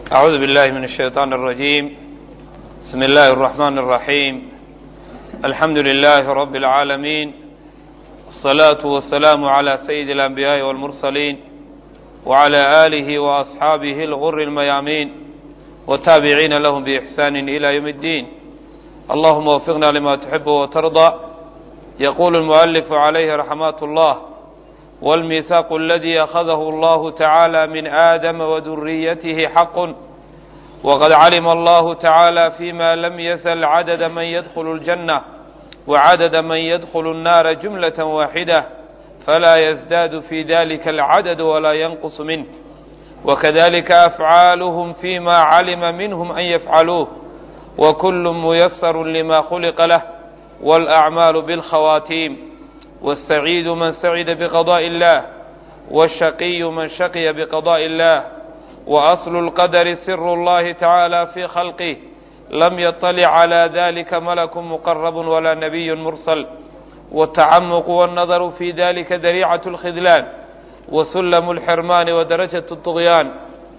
أعوذ بالله من الشيطان الرجيم بسم الله الرحمن الرحيم الحمد لله رب العالمين الصلاة والسلام على سيد الأنبياء والمرسلين وعلى آله وأصحابه الغر الميامين والتابعين لهم بإحسان إلى يوم الدين اللهم وفقنا لما تحب وترضى يقول المؤلف عليه رحمات الله والميثاق الذي أخذه الله تعالى من آدم وذريته حق وقد علم الله تعالى فيما لم يزل عدد من يدخل الجنة وعدد من يدخل النار جملة واحدة فلا يزداد في ذلك العدد ولا ينقص منه وكذلك أفعالهم فيما علم منهم أن يفعلوه وكل ميسر لما خلق له والأعمال بالخواتيم والسعيد من سعد بقضاء الله والشقي من شقي بقضاء الله وأصل القدر سر الله تعالى في خلقه لم يطلع على ذلك ملك مقرب ولا نبي مرسل والتعمق والنظر في ذلك ذريعة الخذلان وسلم الحرمان ودرجة الطغيان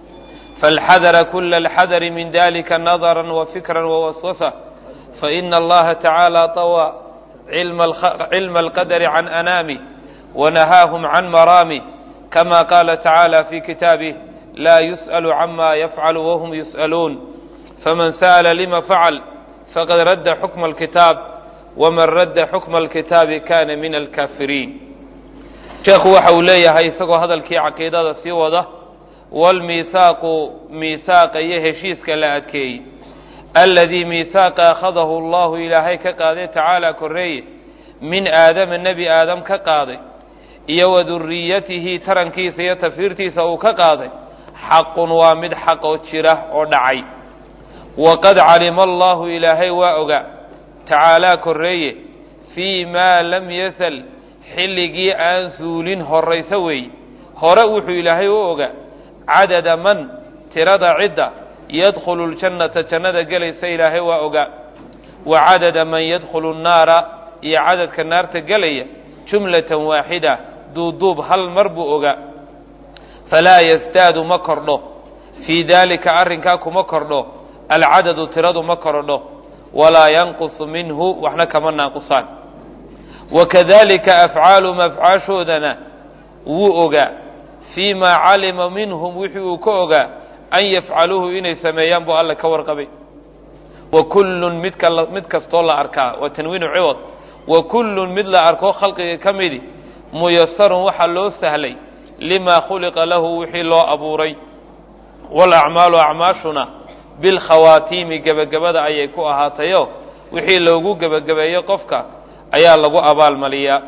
فالحذر كل الحذر من ذلك نظرا وفكرا ووسوسة فإن الله تعالى طوى علم, علم القدر عن أنامه ونهاهم عن مرامه كما قال تعالى في كتابه لا يسأل عما يفعل وهم يسألون فمن سأل لما فعل فقد رد حكم الكتاب ومن رد حكم الكتاب كان من الكافرين sheekhu waxa uu leeyahay isagoo hadalkii caqiidada sii wada waalmiihaaqu miihaaqa iyo heshiiska la adkeeyey alladii miihaaqa akhadahu allahu ilaahay ka qaaday tacaala korreeye min aadama nebi aadam ka qaaday iyo wa duriyatihi tarankiisa iyo tafiirtiisa uu ka qaaday xaqun waa mid xaq oo jira oo dhacay waqad calima allahu ilaahay waa oga tacaalaa korreeye fii maa lam yasal xilligii aan suulin horayso weeye hore wuxuu ilaahay u oga cadada man tirada cidda yadkhulu ljannata jannada gelaysa ilaahay waa oga wa cadada man yadkhulu nnaara iyo cadadka naarta gelaya jumlatan waaxida duuduub hal mar buu oga falaa yasdaadu ma kordho fii daalika arrinkaa kuma kordho alcadadu tiradu ma kordho walaa yanqusu minhu waxna kama naaqusaan wakadalika afcaalum afcaashoodana wuu ogaa fii maa calima minhum wixii uu ka ogaa an yafcaluuhu inay sameeyaan buu alle ka warqabay wa kullun midka mid kastoo la arkaa waa tanwiinu ciwad wa kullun mid la arko khalqiga ka midi muyasarun waxaa loo sahlay limaa khuliqa lahu wixii loo abuuray waalacmaalu acmaashuna bilkhawaatiimi gebagabada ayay ku ahaatayo wixii loogu gebagabeeyo qofka ayaa lagu abaalmaliyaa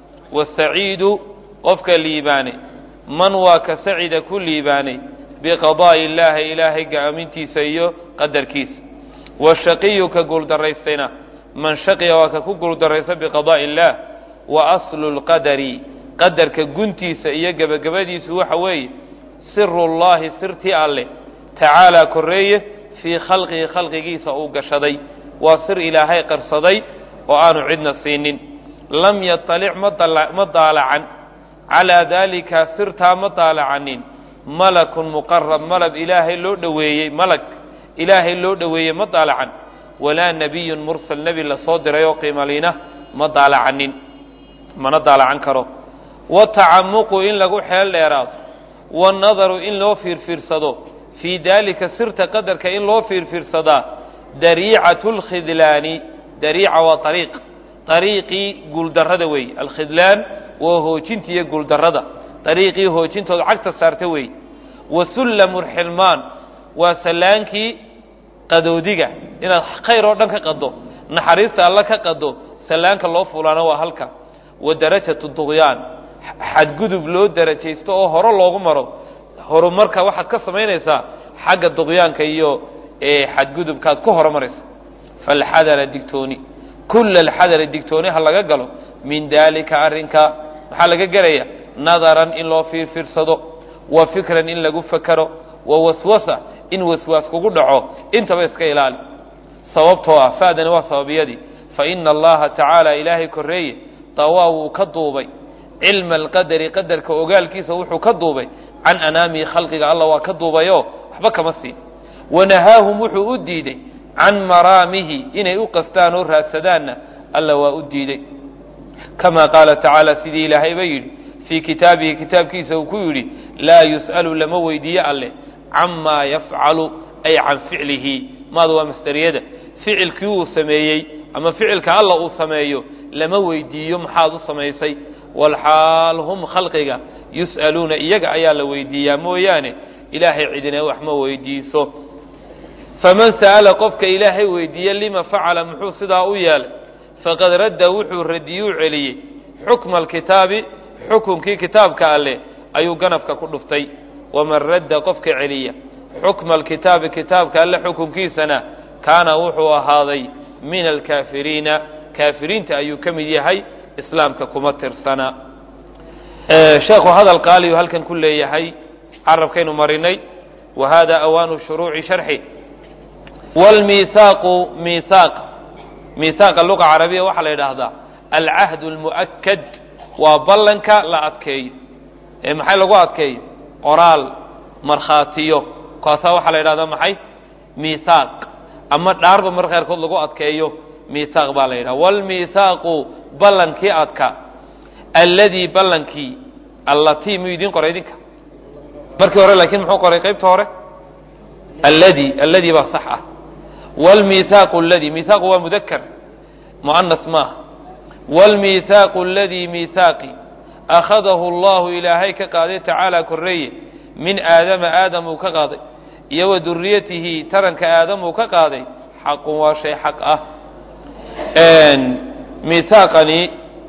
wasaciidu qofka liibaanay man waa ka sacida ku liibaanay biqadaa'i illaahi ilaahay ga'amintiisa iyo qadarkiisa washaqiyu ka guuldarraystayna man shaqiya waa ka ku guuldarraysta biqadaa'i illaah wa aslu lqadari qadarka guntiisa iyo gebagabadiisu waxa weeye sirullaahi sirtii alleh tacaalaa korreeye fii khalqihi khalqigiisa uu gashaday waa sir ilaahay qarsaday oo aanu cidna siinin lam yaطalic ma daalacan calaa daalika sirtaa ma daalacanin malakun muqarab malab ilaahay loo dhoweeyey malag ilaahay loo dhoweeyey ma daalacan walaa nebiyun mursal nebi lasoo diray oo qiimaliina ma daalacanin mana daalacan karo watacamuqu in lagu xeel dheeraado wanadaru in loo fiirfiirsado fii daalika sirta qadarka in loo fiirfiirsadaa dariicatu lkhidlaani dariica waa ariiq ariiqii guuldarrada weeye alkhidlaan waa hoojinta iyo guuldarrada ariiqii hoojintooda cagta saarta weeye wa sullamu lxilmaan waa sallaankii qadoodiga inaad khayr oo dhan ka qado naxariista alla ka qado sallaanka loo fulaana waa halka wa darajatu duqyaan xadgudub loo darajaysto oo hore loogu maro horumarka waxaad ka samaynaysaa xagga duqyaanka iyo xadgudubkaad ku horumaraysa falxadara digtooni kula alxadari digtooni ha laga galo min daalika arrinka maxaa laga gelaya nadaran in loo fiirfiirsado wa fikran in lagu fakero wa waswasa in waswaas kugu dhaco intaba iska ilaali sababtoo ah fa'dani waa sababiyadii fa ina allaha tacaala ilaahay korreeye dawaa wuu ka duubay cilma alqadari qadarka ogaalkiisa wuxuu ka duubay can anaamihi khalqiga alla waa ka duubayoo waxba kama siin wanahaahum wuxuu u diiday can maraamihi inay u qastaan oo raadsadaanna alla waa u diiday kama qaala tacaala sidii ilaahayba yidhi fii kitaabihi kitaabkiisa uu ku yidhi laa yus'alu lama weydiiyo alleh camaa yafcalu ay can ficlihi maada waa masderiyada ficilkii uu sameeyey ama ficilka alla uu sameeyo lama weydiiyo maxaad u samaysay walxaal hum khalqiga yus'aluuna iyaga ayaa la weydiiyaa mooyaane ilaahay cidina wax ma weydiiso faman sa'ala qofka ilaahay weydiiye lima facala muxuu sidaa u yeelay faqad radda wuxuu radiyuu celiyey xukma alkitaabi xukunkii kitaabka alleh ayuu ganafka ku dhuftay waman radda qofka celiya xukma alkitaabi kitaabka alle xukunkiisana kaana wuxuu ahaaday min alkaafiriina kaafiriinta ayuu ka mid yahay islaamka kuma tirsana sheekhu hadal qaaliyu halkan ku leeyahay carabkaynu marinay wa hada awaanu shuruuci sharxi wlmiisaaqu miisaaq miisaaqa luqa carabiya waxaa la yidhaahdaa alcahd lmu'akad waa ballanka la adkeeyo ee maxay lagu adkeeyo qoraal markhaatiyo kaasaa waxaa la yidhahdaa maxay miisaaq ama dhaarba mar qaarkood lagu adkeeyo miisaaq baa la yidhaha wlmiisaaqu ballankii adka alladii ballankii allatii miyuu idiin qoray idinka markii hore laakiin muxuu qoray qaybta hore alladii alladii baa sax ah wlmiisaaqu alladii miisaaqu waa mudakar mu'anas maaha wlmiisaaqu aladii miisaaqi akhadahu allahu ilaahay ka qaaday tacaala korreeye min aadama aadam uu ka qaaday iyo wa duriyatihi taranka aadam uu ka qaaday xaqun waa shay xaq ah miisaaqani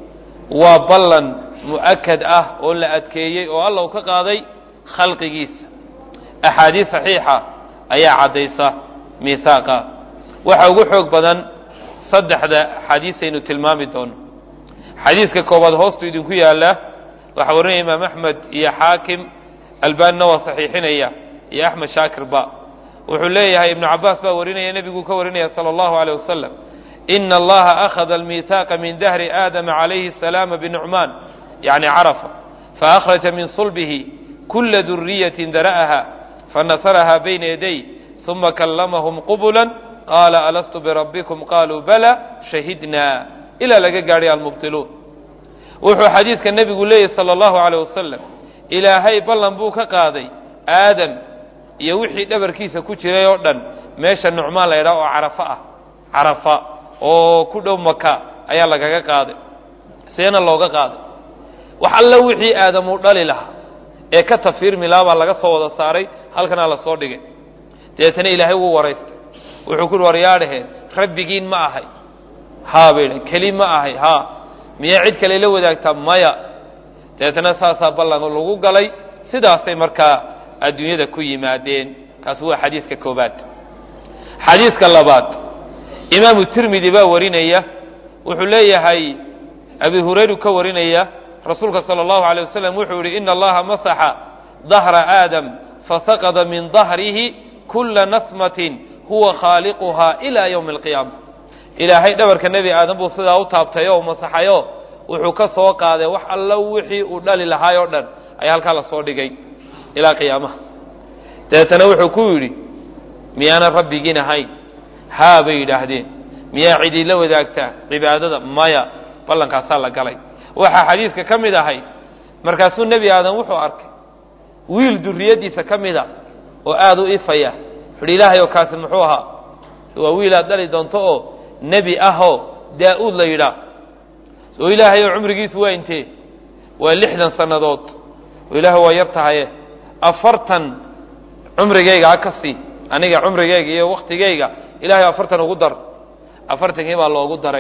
waa ballan mu'akad ah oo la adkeeyey oo alla uu ka qaaday khalqigiisa axaadiis saxiixa ayaa caddaysa miisaaqa waxa ugu xoog badan saddexda xadiisaynu tilmaami doono xadiiska koobaad hoostu idinku yaallaa waxaa warinaya imaam axmed iyo xaakim albaanina waa saxiixinaya iyo axmed shaakirba wuxuu leeyahay ibnu cabaas baa warinaya nebiguu ka warinaya sala allahu aleyh wasalam ina allaha akhada almiihaaqa min dahri aadama calayhi asalaama binucmaan yacni carafa faakhraja min sulbihi kula duriyatin dara'aha fanasaraha bayna yaday uma kallamahum qubula qaala alastu birabbikum qaluu bala shahidna ilaa laga gaadhay almubtiluun wuxuu xadiiska nebigu leeyahy sala allahu aleyh wasalam ilaahay ballan buu ka qaaday aadam iyo wixii dhabarkiisa ku jiray oo dhan meesha nucmaan la ydhaha oo carafa ah carafa oo ku dhow maka ayaa lagaga qaaday seena looga qaaday wax alla wixii aadam uu dhali lahaa ee ka tafiirmi lahaa baa laga soo wada saaray halkanaa la soo dhigay deetana ilaahay wuu waraystay wuxuu kuhi waryaadhaheen rabbigiin ma ahay haa bay dhan keli ma ahay haa miyaa cid kale la wadaagtaa maya deetana saasaa ballan lagu galay sidaasay markaa adduunyada ku yimaadeen kaasi waa xadiiska koobaad xadiiska labaad imaamu tirmidi baa warinaya wuxuu leeyahay abi hurayru ka warinaya rasuulka sala allahu alay wasalam wuxuu yihi ina allaha masaxa dahra aadam fasaqada min dahrihi kula nasmatin huwa khaaliquhaa ilaa ywmi alqiyaama ilaahay dhabarka nebi aadam buu sidaa u taabtay oo masaxayo wuxuu ka soo qaaday wax allo wixii uu dhali lahaay oo dhan ayaa halkaa la soo dhigay ilaa qiyaamaha dabeetana wuxuu ku yidhi miyaanan rabbigiin ahayn haa bay yidhaahdeen miyaa cid ila wadaagtaa cibaadada maya ballankaasaa la galay waxaa xadiiska ka mid ahay markaasuu nebi aadam wuxuu arkay wiil duriyaddiisa ka mida oo aada u ifaya wuxuuhi ilaahay oo kaasi muxuu ahaa waa wiil aad dhali doonto oo nebi ahoo daa-uud la yidhaah oo ilaahay oo cumrigiisu waa intee waa lixdan sannadood oo ilaahay waa yar tahaye afartan cumrigayga ha ka sii aniga cumrigayga iyo waktigayga ilahay afartan ugu dar afartankii baa loogu daray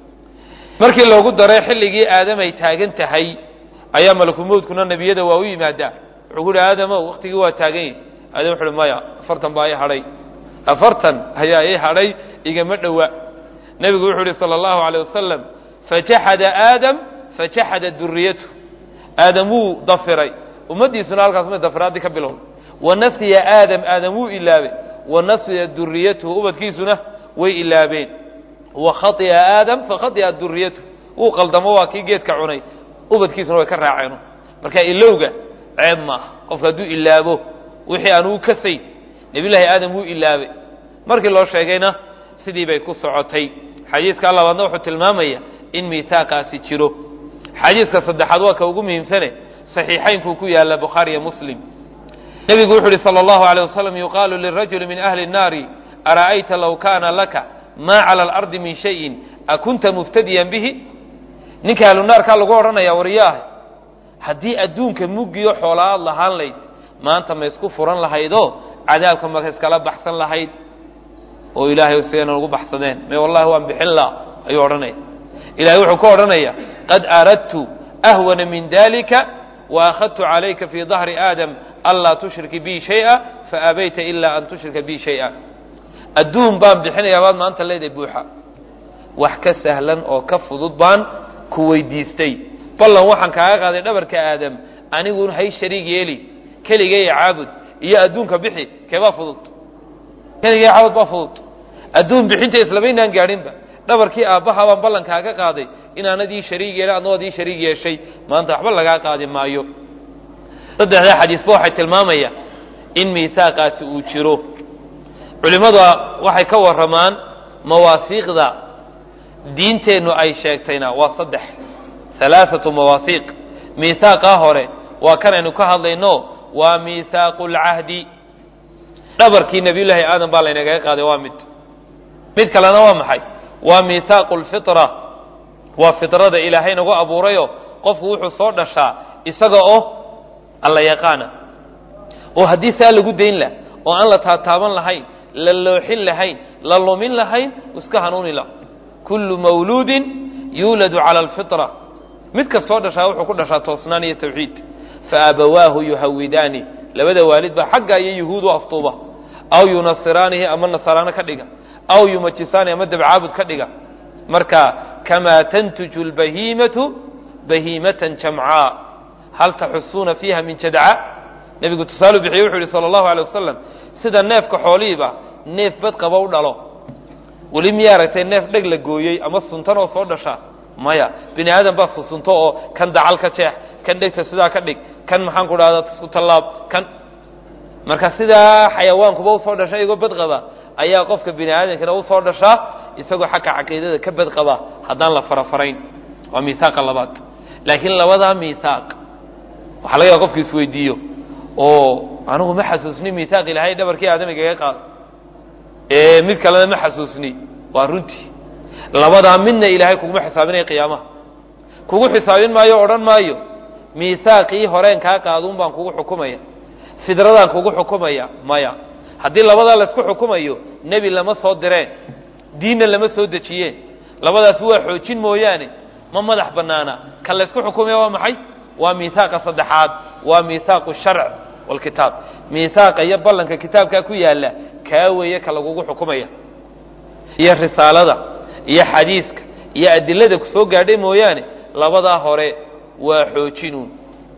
markii loogu daray xilligii aadam ay taagan tahay ayaa malakumowdkuna nebiyada waa u yimaadaa wuxuu ku uhi aadamow waktigii waa taagan yahi aadam wuxu uhi maya afartan baa ii hadhay afartan ayaa ii hadhay igama dhowa nebigu wuxuu uhi sala allahu aleyh wasalam fajaxada aadam fajaxada duriyatu aadam wuu dafiray ummaddiisuna halkaas may dafiraadii ka bilowday wanasiya aadam aadam wuu ilaabay wanasiya duriyatuhu ubadkiisuna way ilaabeen wakhaطia aadam fakhaطia duriyatu wuu qaldamo waa kii geedka cunay ubadkiisuna way ka raaceen marka ilowga ceeb maaha qofka hadduu ilaabo wixii aan uu kasayn nebiyullaahi aadam wuu ilaabay markii loo sheegayna sidii bay ku socotay xadiiska labaadna wuxuu tilmaamaya in miihaaqaasi jiro xadiiska saddexaad waa ka ugu muhiimsane saxiixaynkuu ku yaalla bukhaariyo muslim nebigu wuxu uhi sala allahu aleyh wasalam yuqaalu lirajuli min ahli nnaari ara'ayta low kaana laka maa cala alardi min shayin akunta muftadiyan bihi ninka ahlunaarkaa lagu odhanaya wariyaaha haddii adduunka muggiyo xoolaa aad lahaan layd maanta ma isku furan lahaydoo cadaabka maka iskala baxsan lahayd oo ilaahay sidayna ugu baxsadeen me wallahi waan bixin la ayuu odhanaya ilahay wuxuu ka odhanaya qad aradtu ahwana min dalika waakhadtu calayka fii dahri aadam anlaa tushriki bi shaya faabayta ila an tushrika bi shaya adduun baan bixinayaa baad maanta leedahay buuxa wax ka sahlan oo ka fudud baan ku weydiistay ballan waxaan kaaga qaaday dhabarka aadam anigun hay shariig yeeli keligay caabud iyo adduunka bixi keebaa fudud keligay caabud baa fudud adduun bixinta islamaynaan gaadhinba dhabarkii aabbaha baan ballankaaga qaaday inaanad ii shariig yeelin adnoo ad ii shariig yeeshay maanta waxba lagaa qaadi maayo saddexdaa xadiisba waxay tilmaamaya in miisaaqaasi uu jiro culimmadu waxay ka warramaan mawaasiiqda diinteennu ay sheegtayna waa saddex halaaثatu mawaasiiq miisaaqaa hore waa kanaynu ka hadlayno waa miisaaqu lcahdi dhabarkii nebiyullaahi aadam baa laynagaga qaaday waa mid mid kalena waa maxay waa miisaaqu lfitra waa fitrada ilaahay nagu abuurayo qofku wuxuu soo dhashaa isaga oo alla yaqaana oo haddii saa lagu dayn lah oo aan la taataaban lahayn la looxin lahayn la lumin lahayn iska hanuuni la kullu mawluudin yuuladu cala alfitra mid kastoo dhashaa wuxuu ku dhashaa toosnaan iyo tawxiid faabawaahu yuhawidaani labada waalid baa xagga iyo yuhuud u aftuuba aw yunasiraanihi ama nasaraano ka dhiga aw yumajisaani ama dabcaabud ka dhiga marka kamaa tantuju lbahiimatu bahiimatan jamcaa hal taxusuuna fiiha min jadca nebigu tusaalu bixiye wuxuu yihi sala allahu alay wasalam sida neefka xoolihiiba neef badqaba u dhalo weli miya aragtay neef dheg la gooyey ama suntan oo soo dhasha maya bini aadam baa susunto oo kan dacal ka jeex kan dhegta sidaa ka dhig kan maxaan ku dhahda isku tallaab kan marka sidaa xayawaankuba usoo dhasha iyagoo badqaba ayaa qofka bini aadamkana usoo dhashaa isagoo xagga caqiidada ka badqaba haddaan la farafarayn waa miisaaqa labaad laakiin labadaa miisaaq waxaa laga yaaba qofku isweydiiyo oo anigu ma xasuusni miisaaq ilaahay dhabarkii aadamigaga qaado ee mid kalena ma xasuusni waa runtii labadaa midna ilaahay kuguma xisaabinaya qiyaamaha kugu xisaabin maayo o odhan maayo miisaaqii horeen kaa qaaduun baan kugu xukumaya fidradaan kugu xukumaya maya haddii labadaa laysku xukumayo nebi lama soo direen diinna lama soo dejiyeen labadaas waa xoojin mooyaane ma madax bannaana kan laysku xukumaya waa maxay waa miisaaqa saddexaad waa miisaaqu sharc walkitaab miisaaqa iyo ballanka kitaabkaa ku yaalla kaa weeye ka lagugu xukumaya iyo risaalada iyo xadiiska iyo adilada ku soo gaadhay mooyaane labadaa hore waa xoojinuun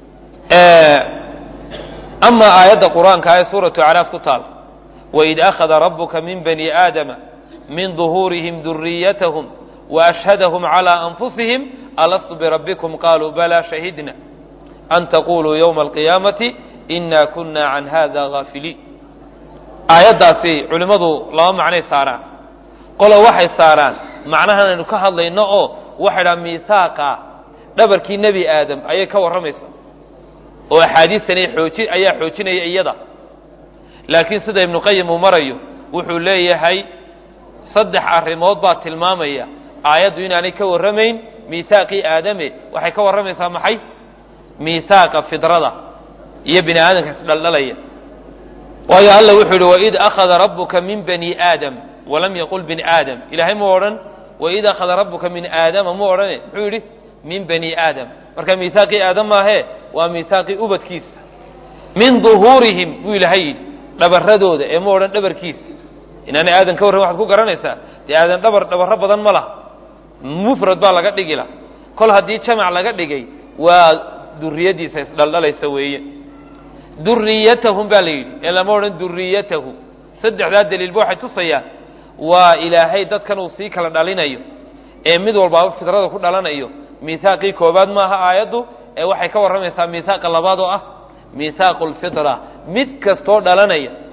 ama aayadda qur-aanka ee suuratu acraaf ku taal waid akhada rabuka min bani aadama min duhuurihim duriyatahum waashhadahum calى anfusihim alastu birabbikum qaluu bala shahidna an taquluu ywma alqiyaamati ina kuna can hada gaafiliin aayaddaasi culimmadu laba macnay saaraan qolo waxay saaraan macnahan aynu ka hadlayno oo waxay dhaha miisaaqa dhabarkii nebi aadam ayay ka warramaysa oo axaadiistani ooji ayaa xoojinaya iyada laakiin sida ibnu qayim uu marayo wuxuu leeyahay saddex arrimood baa tilmaamaya aayaddu inaanay ka warramayn miisaaqii aadame waxay ka warramaysaa maxay miisaaqa fidrada iyo bini aadamka isdhaldhalaya waayo alla wuxuu yihi waid akhada rabuka min bani aadam walam yaqul bini aadam ilahay mu odhan waid akhada rabuka min aadama mu odhane muxuu yidhi min bani aadam marka miisaaqii aadam maahee waa miisaaqii ubadkiisa min duhuurihim buu ilaahay yidhi dhabaradooda ee mu odhan dhabarkiisa inaanay aadan ka warran waxaad ku garanaysaa dee aadan dhabar dhabarro badan ma laha mufrad baa laga dhigi laha kol haddii jamac laga dhigay waa duriyadiisa isdhaldhalaysa weeye duriyatahum baa la yidhi ee lama odhan duriyatahu saddexdaa daliilba waxay tusayaan waa ilaahay dadkan uu sii kala dhalinayo ee mid walbaaba fidrada ku dhalanayo miisaaqii koobaad maaha aayaddu ee waxay ka warramaysaa miisaaqa labaad oo ah miisaaqu lfitra mid kastoo dhalanaya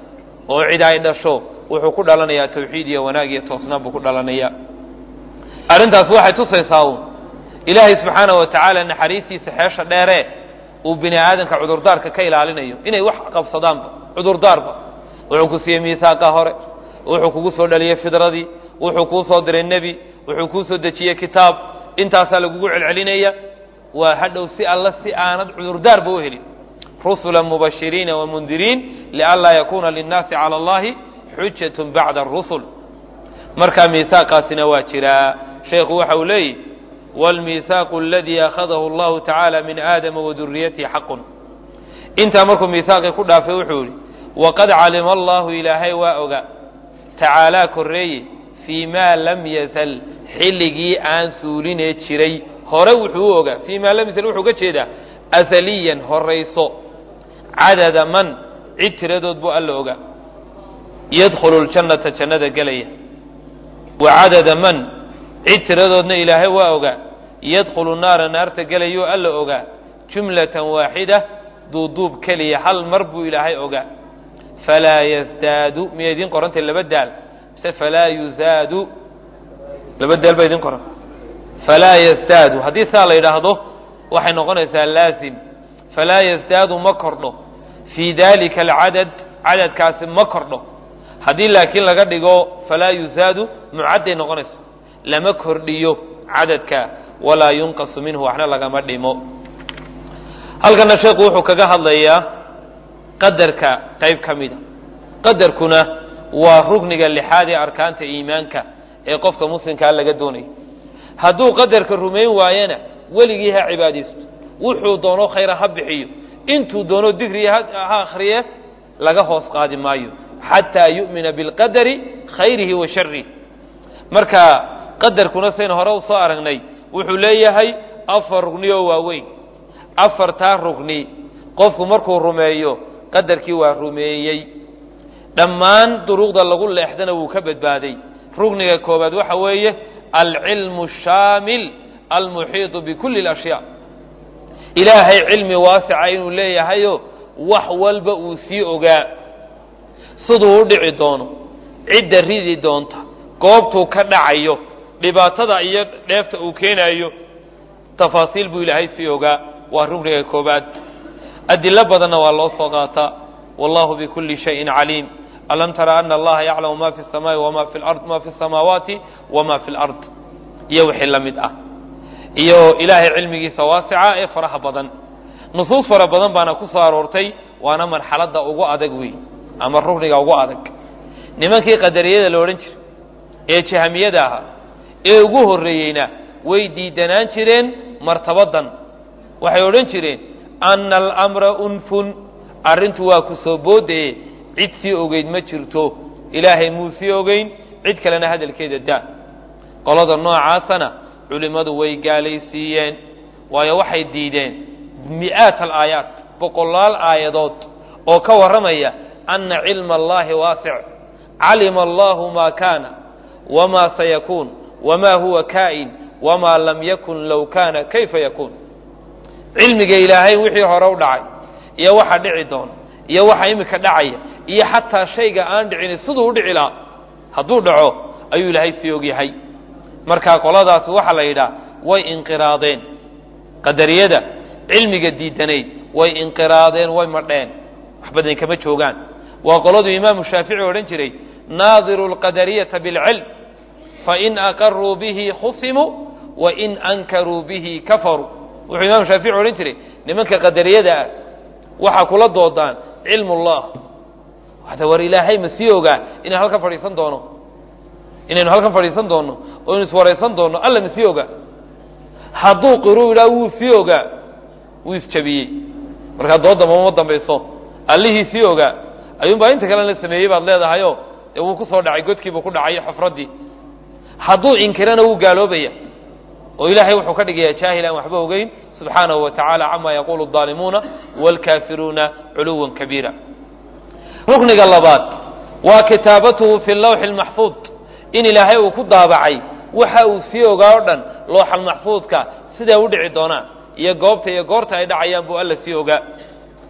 oo cid ay dhasho wuxuu ku dhalanayaa tawxiid iyo wanaag iyo toosnaan buu ku dhalanaya arrintaas waxay tusaysaa uun ilaahay subxaanahu wa tacaala naxariistiisa xeesha dheere uu bini aadamka cudurdaarka ka ilaalinayo inay wax qabsadaanba cudurdaarba wuxuu ku siiyey miisaaqa hore wuxuu kugu soo dhaliyey fidradii wuxuu kuu soo diray nebi wuxuu kuu soo dejiyey kitaab intaasaa lagugu celcelinaya waa hadhow si alla si aanad cudurdaarba u helin rusula mubashiriina wamundiriin lianlaa yakuuna linnaasi cala allahi xujatun bacda arusul markaa miisaaqaasina waa jiraa sheekhu waxa uu leeyihi wاlmiisaaqu aladii akhadahu allahu tacaala min aadama waduriyatihi xaqun intaa markuu miisaaqii ku dhaafay wuxuu yihi waqad calima allahu ilaahay waa oga tacaalaa korreeye fii maa lam yazal xilligii aan suulinee jiray hore wuxuu u ogaa fii maa lam yazal wuxuu ga jeedaa asaliyan horayso cadada man cid tiradood buu alla ogaa yadkhulu ljannata jannada gelaya wa cadada man cid tiradoodna ilaahay waa ogaa yadkhulu naara naarta gelayuu alla ogaa jumlatan waaxida duuduub keliya hal mar buu ilaahay ogaa falaa yasdaadu miya idiin qorantay laba daal mise falaa yuzaadu laba daal baa idiin qoran falaa yasdaadu haddii saa la yidhaahdo waxay noqonaysaa laazim falaa yasdaadu ma kordho fii dalika alcadad cadadkaasi ma kordho haddii laakiin laga dhigo falaa yuzaadu mucadday noqonaysa lama kordhiyo cadadka walaa yunqasu minhu waxna lagama dhimo halkana sheekhu wuxuu kaga hadlayaa qadarka qayb ka mida qadarkuna waa rugniga lixaad ee arkaanta iimaanka ee qofka muslimkaa laga doonayo hadduu qadarka rumayn waayana weligii ha cibaadaysto wuxuu doono khayra ha bixiyo intuu doono digriya ha akhriye laga hoos qaadi maayo xataa yu'mina bilqadari khayrihi wa sharihi marka qadarkuna saynu hore u soo aragnay wuxuu leeyahay afar rugni oo waaweyn afartaa rugni qofku markuu rumeeyo qadarkii waa rumeeyey dhammaan duruuqda lagu leexdana wuu ka badbaaday rugniga koobaad waxa weeye alcilmu shaamil almuxiiطu bikulli اlashyaa ilaahay cilmi waasica inuu leeyahayo wax walba uu sii ogaa siduu u dhici doono cidda ridi doonta goobtuu ka dhacayo dhibaatada iyo dheefta uu keenayo tafaasiil buu ilaahay sii ogaa waa rugniga koobaad adilo badanna waa loo soo qaataa wallahu bikulli shayin caliim alam tara ana allaha yaclamu ma fi samaa'i wama fi lard ma fi samaawaati wama fi lard iyo wixii la mid ah iyo ilaahay cilmigiisa waasica ee faraha badan nusuus fara badan baana ku soo aroortay waana marxaladda ugu adag wey ama rugniga ugu adag nimankii qadariyada la odhan jiray ee jahamiyada ahaa ee ugu horreeyeyna way diidanaan jireen martabadan waxay odhan jireen ana alamra unfun arrintu waa ku soo boodaye cid sii ogeyd ma jirto ilaahay muu sii ogeyn cid kalena hadalkeeda daa qolada noocaasana culimmadu way gaalaysiiyeen waayo waxay diideen mi'aat alaayaat boqolaal aayadood oo ka warramaya ana cilma allahi waasic calima allahu maa kaana wamaa sayakuun wamaa huwa kaa'in wamaa lam yakun low kaana kayfa yakuun cilmiga ilaahay wixii hore u dhacay iyo waxa dhici doona iyo waxa imika dhacaya iyo xataa shayga aan dhicini siduu u dhici lahaa hadduu dhaco ayuu ilaahay sii ogyahay markaa qoladaasi waxaa la yidhaha way inqiraadeen qadariyada cilmiga diidanayd way inqiraadeen way madheen wax badan kama joogaan waa qoladuu imaamu shaafici odhan jiray naadiru lqadariyata bilcilm fain aqaruu bihi khusimuu wain ankaruu bihi kafaruu wuxuu imaamu shaafici odhan jiray nimanka qadariyada ah waxaa kula doodaan cilm ullah waxda war ilaahay ma sii ogaa inaan halkan fadhiisan doono inaynu halkan fadhiisan doonno oo inu iswaraysan doonno alla ma sii ogaa hadduu qiruu yidhaha wuu sii ogaa wuu isjabiyey markaa doodda mama dambayso allihii sii ogaa ayuunbaa inta kalena la sameeyey baad leedahayoo dee wuu ku soo dhacay godkiibuu ku dhacay xufraddii hadduu inkirana wuu gaaloobaya oo ilaahay wuxuu ka dhigayaa jaahil aan waxba ogeyn subxaanahu wa tacaala cama yaquulu الظaalimuuna wاlkaafiruuna culuwa kabiira rukniga labaad waa kitaabatuhu fi lawxi اlmaxfuud in ilaahay uu ku daabacay waxa uu sii ogaa o dhan looxal maxfuudka siday u dhici doonaan iyo goobta iyo goorta ay dhacayaan buu alla sii ogaa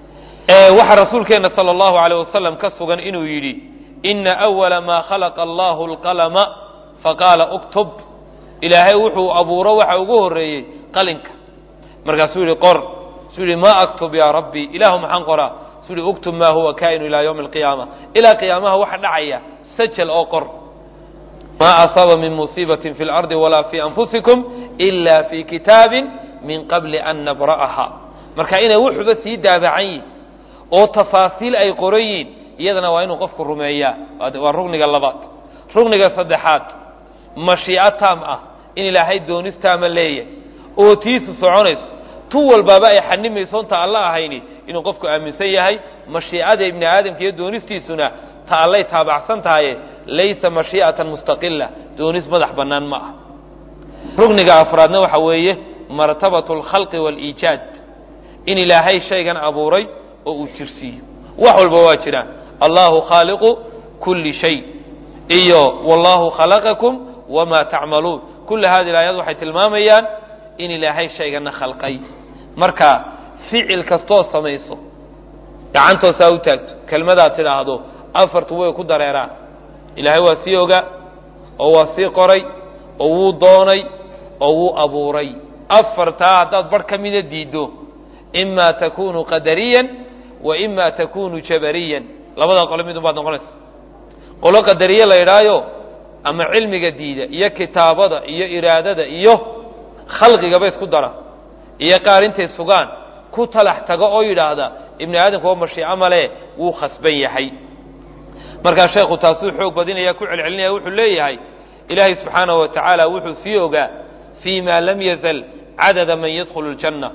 waxaa rasuulkeenna sala allahu aleyh wasalam ka sugan inuu yidhi ina awala maa khalaqa allahu alqalama faqaala uktub ilaahay wuxuu abuuro waxa ugu horreeyey qalinka markaasuu yihi qor suu yihi ma aktub yaa rabbi ilaahu maxaan qoraa suu yihi uktub maa huwa kaa'inu ilaa yowmi alqiyaama ilaa qiyaamaha waxa dhacaya sajal oo qor ma asaaba min musiibatin fi lardi walaa fi anfusikum ila fi kitaabin min qabli an nabra'aha marka inay wuxuba sii daabacan yihin oo tafaasiil ay qoran yihin iyadana waa inuu qofku rumeeyaa waa rugniga labaad rugniga saddexaad mashiico taam ah in ilaahay doonistaama leeyahay oo tiisu soconayso tu walbaaba ay xanimaysoonta alla ahayni inuu qofku aaminsan yahay mashiicada ibni aadamka iyo doonistiisuna ta allay taabacsan tahaye laysa mashii'atan mustaqila doonis madax bannaan ma ah rugniga afraadna waxa weeye martabatu alkhalqi waaliijaad in ilaahay shaygan abuuray oo uu jirsiiyo wax walba waa jiraan allahu khaaliqu kulli shay iyo wallahu khalaqakum wamaa tacmaluun kulla hadi aayad waxay tilmaamayaan in ilaahay shaygana khalqay marka ficil kastoo samayso gacantoosaa u taagto kelmadaad tidhaahdo afartu way ku dareeraan ilaahay waa sii oga oo waa sii qoray oo wuu doonay oo wuu abuuray afartaa haddaad barh ka mida diiddo ima takunu qadariyan wa ima takunu jabariyan labadaa qole midun baad noqonaysa qolo qadariye la idhaayo ama cilmiga diida iyo kitaabada iyo iraadada iyo khalqigaba isku dara iyo qaar intay sugaan ku talax tago oo yidhaahda ibni aadamka waa mashiico male wuu khasban yahay markaa sheekhu taasuu xoog badinaya ku celcelinaya wuxuu leeyahay ilaahay subxaanahu wa tacaala wuxuu sii ogaa fii ma lam yazal cadada man yadkhulu اljanna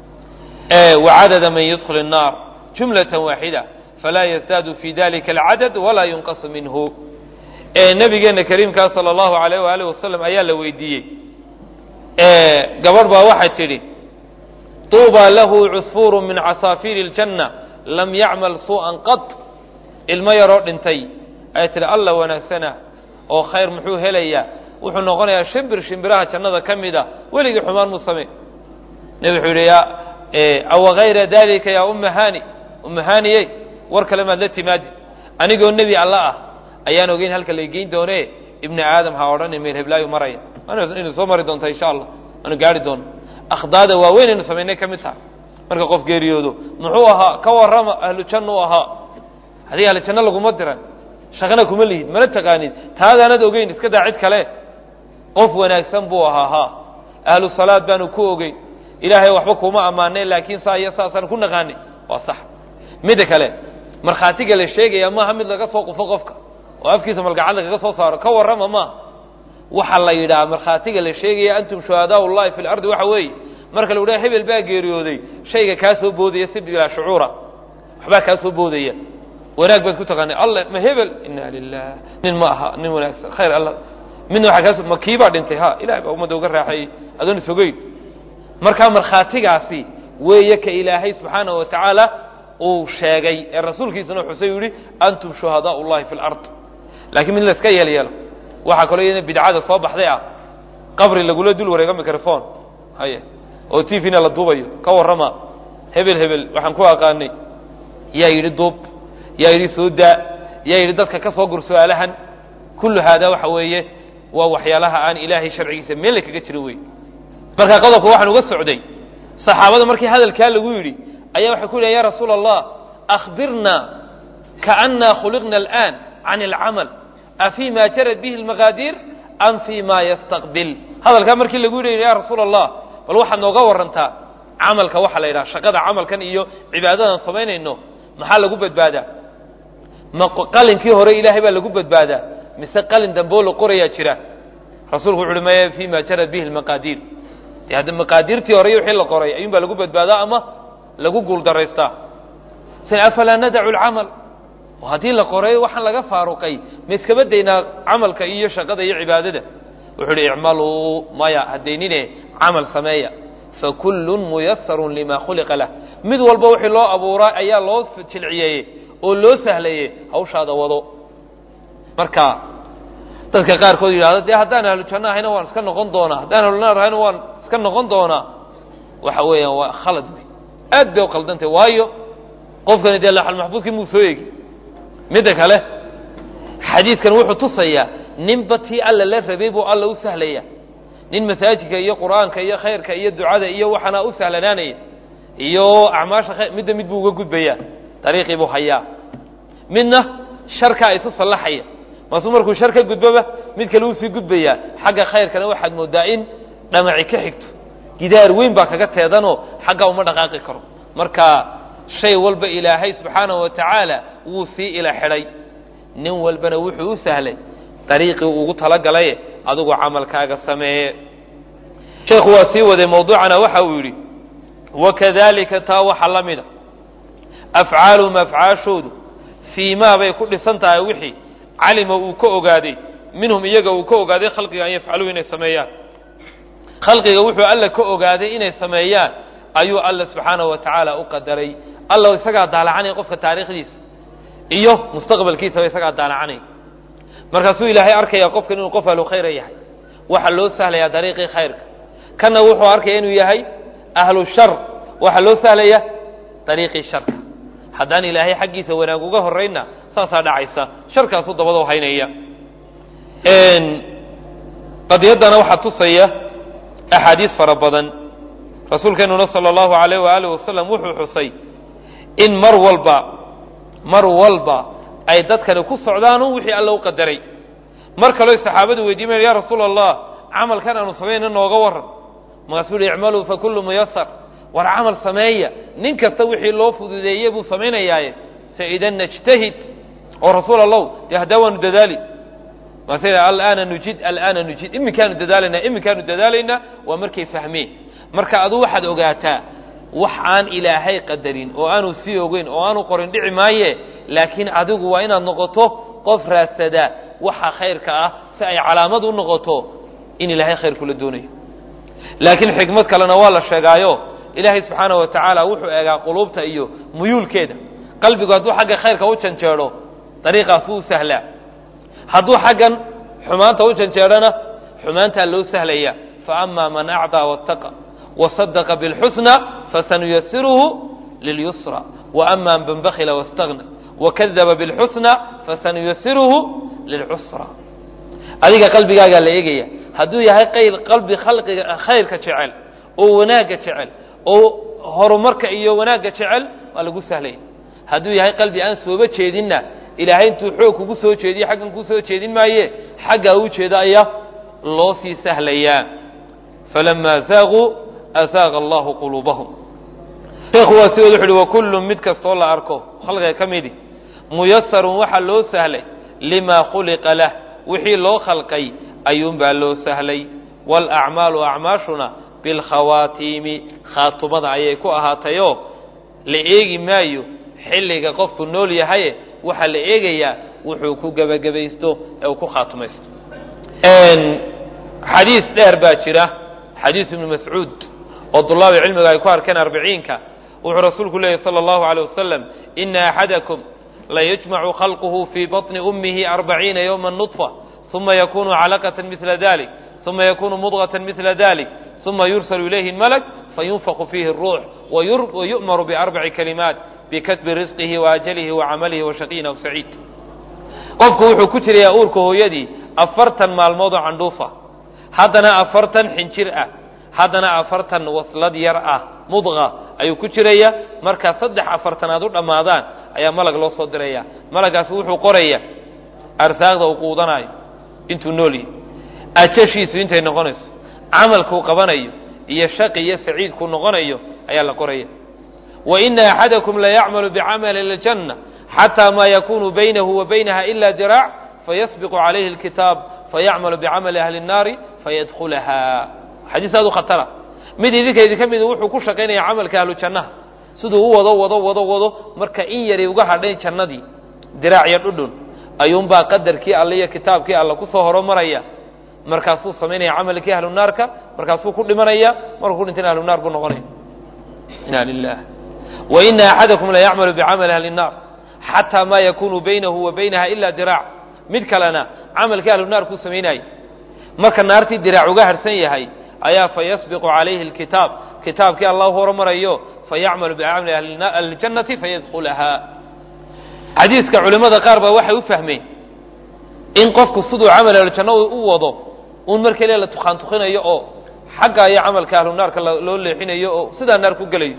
wa cadada man yadkhulu الnaar jumlatan waaxida falaa yazdaadu fi dalika alcadad walaa yunqasu minhu nabigeena kariimkaa sala allahu alayh waaalih wasalam ayaa la weydiiyey gabadh baa waxay tidhi tuuba lahu cusfuuru min casaafiiri اljanna lam yacmal suu'an qad ilmo yaroo dhintay ayay tidhi alla wanaagsana oo khayr muxuu helayaa wuxuu noqonayaa shimbir shimbiraha jannada ka mid a weligii xumaan muu samey nebi wuxuu yidhi awa hayra dalika yaa umma hani umma haniyey war kale maad la timaadi anigoo nebi alla ah ayaan ogeyn halka la geyn doone ibni aadam ha odhani meel heblaayu maraya inu soo mari doonta insha allah aanu gaari doono akhdaada waaweyn aynu samaynay ka mid taha marka qof geeriyoodo muxuu ahaa ka warrama ahlu janna u ahaa haddii ahlu janno laguma diran shaqana kuma lihid mana taqaanid taadaanad ogeyn iska daa cid kale qof wanaagsan buu ahaa ha ahlu salaad baanu ku ogeyn ilaahay waxba kuma ammaanay laakiin saa iyo saasaan ku naqaanay waa sax midda kale markhaatiga la sheegaya maaha mid laga soo qufo qofka oo afkiisa malgacad lagaga soo saaro ka warrama maaha waxaa la yidhaha markhaatiga la sheegaya antum shuhadaa ullahi fi lardi waxa weeye marka lagu dhaha hebel baa geeriyooday shayga kaa soo boodaya si bilaa shucuura waxbaa kaa soo boodaya wanaag baad ku taqaanay alle ma hebel ina lilah nin ma aha nin wanaagsan khayr alla midna waxaa kaas ma kiibaa dhintay ha ilahay baa ummadda uga raaxeeyey adoon isogeyn markaa markhaatigaasi weeye ka ilaahay subxaanahu wa tacaala uu sheegay ee rasuulkiisuna xusay u yihi antum shuhadaa ullahi fi lard laakiin mid layska yeel yeelo waxaa kaloo iyadna bidcada soo baxday ah qabri lagula dul wareego microphone haye oo t v-na la duubayo ka warrama hebel hebel waxaan ku aqaanay yaa yidhi duub yaa yidhi soo daa yaa yidhi dadka ka soo gur su-aalahan kullu haadaa waxa weeye waa waxyaalaha aan ilaahay sharcigiisa meelle kaga jirin wey marka qodobka waxaan uga socday saxaabada markii hadalkaa lagu yidhi ayaa waxay ku yidhahen ya rasuula allah akhbirna kaannaa khuliqna alآan can اlcamal afii ma jarad bihi اlmaqaadiir am fii ma yastaqbil hadalkaa markii lagu yidhi ya rasuula allah bal waxaad nooga warantaa camalka waxaa la yidhaha shaqada camalkan iyo cibaadadan samaynayno maxaa lagu badbaadaa ma qalinkii hore ilaahay baa lagu badbaadaa mise qalin damboo la qorayaa jira rasuulku wuxu uhi maya fii ma jarad bihi اlmaqaadiir de hadda maqaadiirtii hore iyo wixii la qoray ayuun baa lagu badbaadaa ama lagu guuldaraystaa sin afalaa nadacu lcamal oo haddii la qoray waxaan laga faaruqay ma iskaba daynaa camalka iyo shaqada iyo cibaadada wuxuu uhi icmaluu maya hadaynine camal sameeya fakullun muyasarun lima khuliqa lah mid walba wixii loo abuuraa ayaa loo jilciyeeyey oo loo sahlaye hawshaada wado marka dadka qaarkood yidhahdo dee haddaan ahlu janno ahayna waan iska noqon doonaa haddaan ahlunaar ahayna waan iska noqon doonaa waxa weeyaan waa khalad wey aad bay u khaldantay waayo qofkani dee laxalmaxfuudkii muu soo eegi midda kale xadiidkan wuxuu tusayaa ninba tii alla la rabay buu alla u sahlaya nin masaajidka iyo qur'aanka iyo khayrka iyo ducada iyo waxaana u sahlanaanaya iyo acmaasha khayr midda mid buu uga gudbayaa dariiqii buu hayaa midna sharkaa isu sallaxaya maasuu markuu shar ka gudboba mid kale uu sii gudbayaa xagga khayrkana waxaad moodaa in dhamaci ka xigto gidaar weyn baa kaga teedanoo xaggaa uma dhaqaaqi karo marka shay walba ilaahay subxaanahu wa tacaala wuu sii ila xidhay nin walbana wuxuu u sahlay dariiqii ugu talagalaye adigu camalkaaga sameeye sheekhu waa sii waday mawduucana waxa uu yidhi wakadalika taa waxa la mida afcaaluhum afcaashoodu fii maa bay ku dhisan tahay wixii calima uu ka ogaaday minhum iyaga uu ka ogaaday khalqiga an yafcaluhu inay sameeyaan khalqiga wuxuu alla ka ogaaday inay sameeyaan ayuu alla subxaanahu wa tacaala u qadaray alla isagaa daalacanaya qofka taariikhdiisa iyo mustaqbalkiisaba isagaa daalacanaya markaasuu ilaahay arkaya qofkan inuu qof ahlu khayra yahay waxaa loo sahlayaa dariiqii khayrka kanna wuxuu arkaya inuu yahay ahlu shar waxaa loo sahlaya dariiqii sharka haddaan ilaahay xaggiisa wanaag uga horraynna saasaa dhacaysa sharkaasuu dabadoo haynaya qadiyaddana waxaa tusaya axaadiis fara badan rasuulkeenuna sala allahu alayh waaalih wasalam wuxuu xusay in mar walba mar walba ay dadkani ku socdaanu wixii alla u qadaray mar kaleo saxaabadu weydiimayan ya rasuula allah camalkan aanu samayna nooga waran markaasuu yihi icmaluu fakullu muyasar war camal sameeya nin kasta wixii loo fududeeye buu samaynayaaye saidan najtahid oo rasuul allow dee haddaa waanu dadaali maase alaana nujid alaana nujid iminkaanu dadaalaynaa iminkaanu dadaalaynaa waa markay fahmeen marka aduu waxaad ogaataa wax aan ilaahay qadarin oo aanu sii ogeyn oo aanu qorin dhici maaye laakiin adigu waa inaad noqoto qof raadsadaa waxa khayrka ah si ay calaamad u noqoto in ilaahay khayr kula doonayo laakiin xikmad kalena waa la sheegaayo ilaahay subxaana wa tacaala wuxuu eegaa quluubta iyo muyuulkeeda qalbigu hadduu xagga khayrka u janjeedho dariiqaas wuu sahlaa hadduu xaggan xumaanta u janjeedhona xumaantaa loo sahlaya faama man acdaa wattaqa wasadaqa bilxusna fasanuyasiruhu lilyusra waama man bakila wastagna wakadaba bilxusna fasanuyasiruhu lilcusra adiga qalbigaagaa la eegaya hadduu yahay qayl qalbi khalqiga khayrka jecel oo wanaagga jecel oo horumarka iyo wanaagga jecel waa lagu sahlaya hadduu yahay qalbi aan sooba jeedinna ilaahay intuu xoog kugu soo jeediye xaggan kuu soo jeedin maaye xaggaa u jeeda ayaa loo sii sahlayaa falamaa zaaquu azaaqa allahu quluubahum sheekhu waa si wad wuxu uhi wakullu mid kastoo la arko khalqiga ka midi muyasarun waxaa loo sahlay limaa khuliqa lah wixii loo khalqay ayuunbaa loo sahlay waalacmaalu acmaashuna bilkhawaatiimi khaatumada ayay ku ahaatayoo la eegi maayo xilliga qofku nool yahaye waxaa la eegayaa wuxuu ku gebagabaysto ee uu ku khaatumaysto xadiis dheer baa jira xadiis ibnu mascuud oo dulaabi cilmiga ay ku arkeen arbiciinka wuxuu rasuulku leeyahy sala allahu aleyh wasalam ina axadakum layajmacu khalquhu fii baطni ummihi arbaciina yowma nudfa uma yakunu calaqata mila dalik uma yakunu mudغaة mila dalik uma yursalu ilayhi اmalk fayunfaqu fiihi الruux wayu'maru biarbaci kalimaat bikatbi risqihi waajalihi wacamalihi washaqiyin aw saciid qofku wuxuu ku jirayaa uurka hooyadii afartan maalmood oo candhuufa haddana afartan xinjir ah haddana afartan waslad yar ah mudqa ayuu ku jiraya markaa saddex afartanaad u dhammaadaan ayaa malag loo soo diraya malagaasi wuxuu qoraya arsaaqda uu quudanaayo intuu nool yahay ajashiisu intay noqonayso camalkuu qabanayo iyo shaqi iyo saciidkuu noqonayo ayaa la qoraya wa ina axadakum layacmalu bicamali اljanna xataa maa yakunu baynahu wa baynaha ila diraac fayasbiqu calayhi اlkitaab fayacmalu bicamali ahli الnaari fayadkulaha xadiis aad u khatara mid idinka idinka mid wuxuu ku shaqaynaya camalka ahlu jannaha siduu u wado wado wado wado marka in yaray uga hadhayn jannadii diraac iyo dhudhun ayuunbaa qadarkii alle iyo kitaabkii alle kusoo horomaraya markaasuu samaynaya camalkii ahlu naarka markaasuu ku dhimanaya markuu ku dhintana ahlu naar buu noqonaya ina lilah wa ina axadakum la yacmalu bicamali ahli الnaar xataa ma yakunu baynahu wa baynaha ila diraac mid kalena camalkii ahlu naar kuu samaynaya marka naartii diraac uga harhsan yahay ayaa fayasbiqu calayhi اlkitaab kitaabkii allah horumarayo fayacmalu bicamali ahliljannati fayadkhulahaa xadiiska culimmada qaar baa waxay u fahmeen in qofku siduu camal ahlujanno u wado uun mar keliya la tukaan tukinayo oo xagga iyo camalka ahlu naarka loo leexinayo oo sidaa naar ku gelayo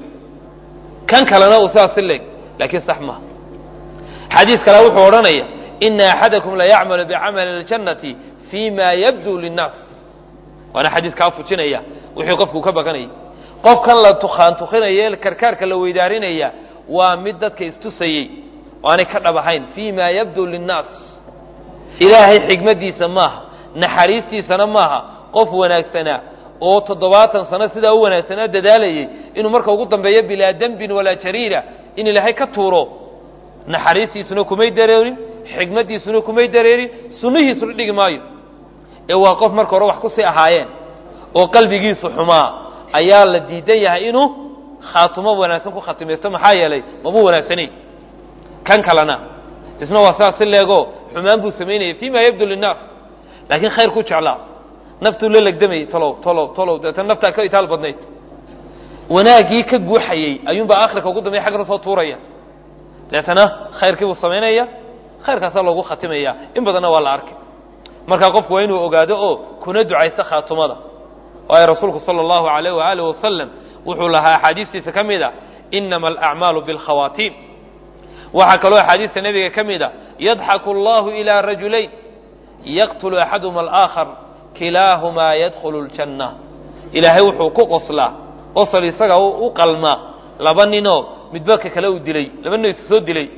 kan kalena uu sidaas si leeg laakiin sax maaha xadiis kale wuxuu odhanaya ina axadakum la yacmalu bicamali اljannati fi ma yabdu linnaas waana xadiis kaa fujinaya wixii qofku ka bakanayay qofkan la tukaan tukinaya karkaarka la weydaarinaya waa mid dadka istusayey oo aanay ka dhab ahayn fi ma yabdu linnaas ilaahay xigmadiisa maaha naxariistiisana maaha qof wanaagsanaa oo toddobaatan sano sidaa u wanaagsanaa dadaalayay inuu marka ugu dambeeyo bilaa dembin walaa jariira in ilaahay ka tuuro naxariistiisuna kumay dareerin xigmadiisuna kumay dareerin sunnihiisuna dhigi maayo ee waa qof marka hore wax kusii ahaayeen oo qalbigiisu xumaa ayaa la diidan yahay inuu khaatumo wanaagsan ku khatimaysto maxaa yeelay mabuu wanaagsanayn kan kalena isna waa saas si leego xumaan buu samaynayay fi ma yabdu linnaas laakiin khayr ku jeclaa naftuu la legdamayay tolow tolow tolow deetana naftaa ka itaal badnayd wanaaggii ka guuxayey ayuunbaa akhirka ugu dambey xaggana soo tuuraya deetana khayrkii buu samaynaya khayrkaasaa loogu khatimaya in badanna waa la arkay markaa qofku waa inuu ogaado oo kuna ducaysto khaatumada waayo rasuulku sala allahu alayh waaalih wasalam wuxuu lahaa axaadiistiisa ka mid a inama alacmaalu bilkhawaatiim waxaa kaloo axaadiista nebiga ka mid a yadxaku allahu ilaa rajulayn yaqtulu axaduhuma alaakhar kilaahumaa yadkhulu ljanna ilaahay wuxuu ku qoslaa qosol isaga u qalmaa laba ninoo midba ka kale uu dilay laba nin isu soo dilay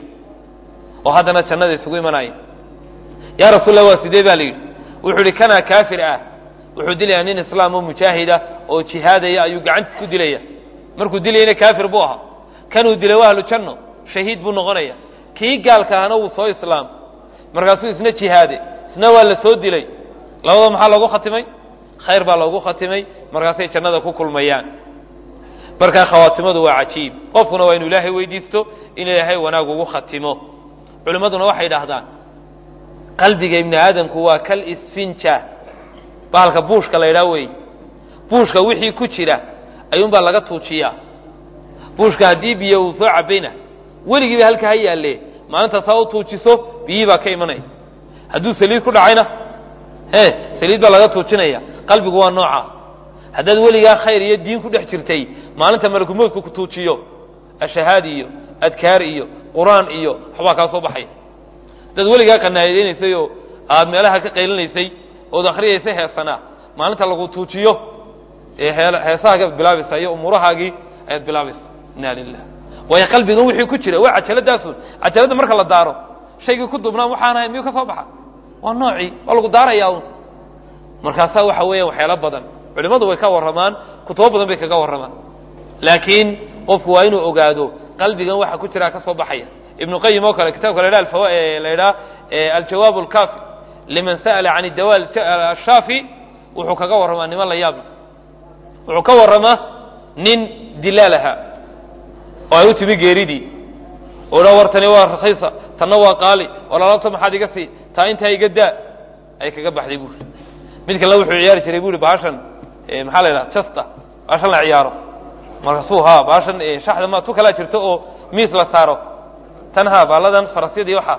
oo haddana jannada isugu imanaya yaa rasuulallah waa sidee baa la yidhi wuxuu ihi kanaa kaafir ah wuxuu dilayaa nin islaam oo mujaahida oo jihaadaya ayuu gacantiis ku dilaya markuu dilayana kaafir buu ahaa kanuu dilay waa ahlu janno shahiid buu noqonaya kii gaalka ahna wuu soo islaam markaasuu isna jihaade isna waa la soo dilay labada maxaa loogu khatimay khayr baa loogu khatimay markaasay jannada ku kulmayaan markaa khawaatimadu waa cajiib qofkuna waa inuu ilaahay weydiisto in ilaahay wanaag ugu khatimo culimmaduna waxay idhaahdaan qalbiga ibni aadamku waa kal isfinja bahalka buushka la ydhaa wey buushka wixii ku jira ayuunbaa laga tuujiyaa buushka haddii biyo uu soo cabayna weligiiba halka ha yaalle maalinta saa u tuujiso biyihii baa ka imanaya hadduu saliid ku dhacayna e saliid baa laga tuujinaya qalbigu waa nooca haddaad weligaa khayr iyo diin ku dhex jirtay maalinta malakumoodku ku tuujiyo ashahaad iyo adkaar iyo qur-aan iyo waxbaa kaa soo baxaya haddaad weligaa qanaadeynaysay oo aad meelaha ka qaylinaysay ood akhriyaysay heesanaa maalinta lagu tuujiyo ee heesahagaad bilaabaysaa iyo umuurahaagii ayaad bilaabaysa inna lilah waayo qalbigan wixii ku jira waa cajaladaasun cajaladda marka la daaro shaygii ku dubnaa waxaan ahay miyuu ka soo baxa waa noocii waa lagu daarayaa un markaasaa waxa weeya waxyaalo badan culimmadu way ka warramaan kutubo badan bay kaga warramaan laakiin qofku waa inuu ogaado qalbigan waxa ku jiraa ka soo baxaya ibnu qayim oo kale kitabka la ydhaha alfawa la ydhaha aljawaab alkaafi liman sa'ala can dawa ashaafi wuxuu kaga warramaa niman la yaabla wuxuu ka warramaa nin dilaal ahaa oo ay u timi geeridii oo dha war tani waa rakhiisa tanna waa qaali oo lalaabta maxaad iga sii taa intaa iga daa ay kaga baxday buuri mid kalena wuxuu ciyaari jiray buuri bahashan maxaa la yidhaha jasta bahashan la ciyaaro markaasuu ha bahashan shaxda ma tu kalaa jirto oo miis la saaro tan ha baaladan farasyadii waxaa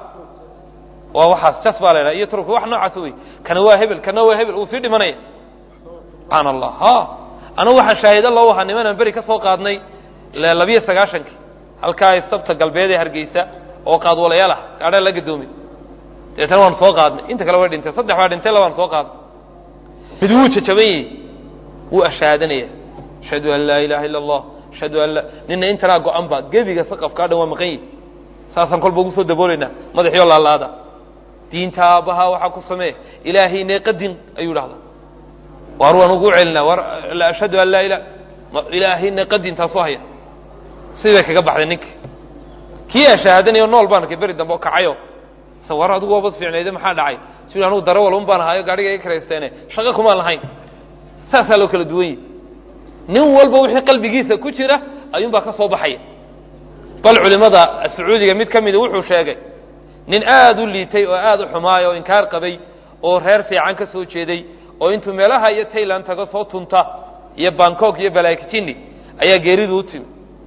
waa waxaas jas baa la yidhaha iyo turki wax noocaas wey kana waa hebel kana waa hebel uu sii dhimanaya subxaana allah ha anagu waxaan shaahido loo ahaa nimanaan beri ka soo qaadnay labiyo sagaashankii halkaa istabta galbeed ee hargeysa oo qaadwalayaal ah gaadhaa la gadoomay deetana waanu soo qaadnay inta kale way dhintay saddex baa dhintay labaan soo qaadnay mid wuu jajaban yahi wuu ashahaadanaya ashhadu an laa ilaha illa allah ashhadu an la nina intanaa go-an ba gebiga saqafkaa dhan waa maqan yihi saasaan kolba ugu soo dabooleynaa madaxiyo laalaada diinta aabbahaa waxaa ku samee ilaahayne qadin ayuu dhahdaa waar waan ugu celinaa war ashhadu an laa ila ilaahayna qadin taasoo haya sidii bay kaga baxday ninka kii ashahaadanayo nool baan arkay beri dambe oo kacayo se war adigu waabad fiicnayde maxaa dhacay si anugu darawal un baan ahaayo gaadhiga iga karaysteene shaqo kumaan lahayn saasaa loo kala duwan yahi nin walba wixii qalbigiisa ku jira ayuunbaa ka soo baxaya bal culimmada sacuudiga mid ka mida wuxuu sheegay nin aada u liitay oo aada u xumaay oo inkaar qabay oo reer fiican ka soo jeeday oo intuu meelaha iyo tayland tago soo tunta iyo bangkok iyo balaakijini ayaa geeridu u timi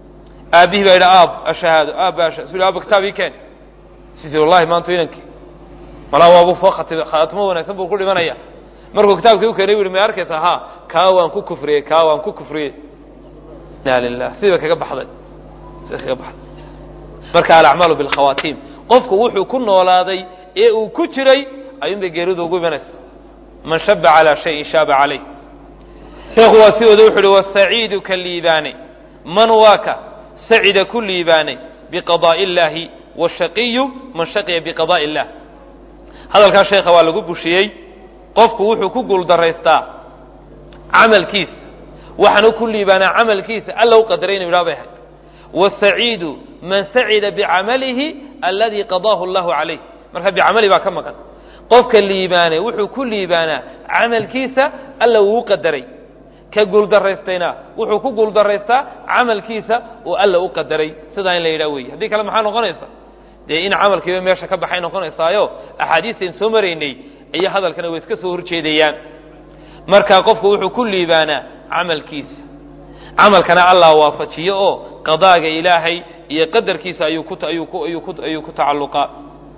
aabbihii baa yidhi aab ashahaado aab baa su aaba kitaab ii keen sisi wallahi maanta inankii malaa waabuu soo khatibay khaatimo wanaagsan buu ku dhimanaya markuu kitaabkii u keenay bu yhi may arkaysa ha kaa waan ku kufriyey kaa waan ku kufriyey inaa lilah sidiiba kaga baxday sida kaga baxday marka alacmaalu bilkhawaatiim qofku wuxuu ku noolaaday ee uu ku jiray ayuun bay geeridu ugu imanaysa man shaba calaa shayin shaaba calayh sheekhu waa sidooda wuxu uhi wasaciidu ka liibaanay man waa ka sacida ku liibaanay biqadaa'i illaahi washaqiyu man shaqiya biqadaa'i illah hadalkaa sheekha waa lagu bushiyey qofku wuxuu ku guuldaraystaa camalkiisa waxaanu ku liibaanaa camalkiisa alla u qadaray inu yidhaha bay ahayd wasaciidu man sacida bicamalihi aladii qadaahu allahu calayh marka bicamali baa ka maqan qofka liibaanay wuxuu ku liibaanaa camalkiisa alla uu u qadaray ka guuldaraystayna wuxuu ku guuldaraystaa camalkiisa oo alla u qadaray sidaa in la yidhaha weeye haddii kale maxaa noqonaysa dee in camalkiiba meesha ka baxay noqonaysaayo axaadiistayn soo maraynay iyo hadalkana way iska soo horjeedayaan marka qofku wuxuu ku liibaanaa camalkiisa camalkana allah waafajiyo oo qadaaga ilaahay iyo qadarkiisa ayuu ku ayuu ku ayuu ku ayuu ku tacalluqaa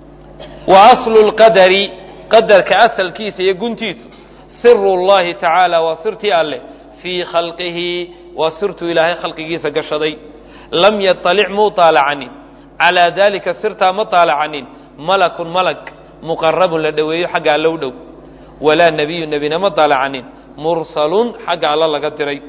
wa aslu lqadari qadarka asalkiisa iyo guntiisu siru llahi tacaala waa sirtii alleh fii khalqihi waa sirtuu ilaahay khalqigiisa gashaday lam yaطalic muu taalacanin calaa dalika sirtaa ma taalacanin malakun malag muqarabun la dhoweeyo xagga alla u dhow walaa nebiyu nebina ma taalacanin mursalun xagga alla laga diray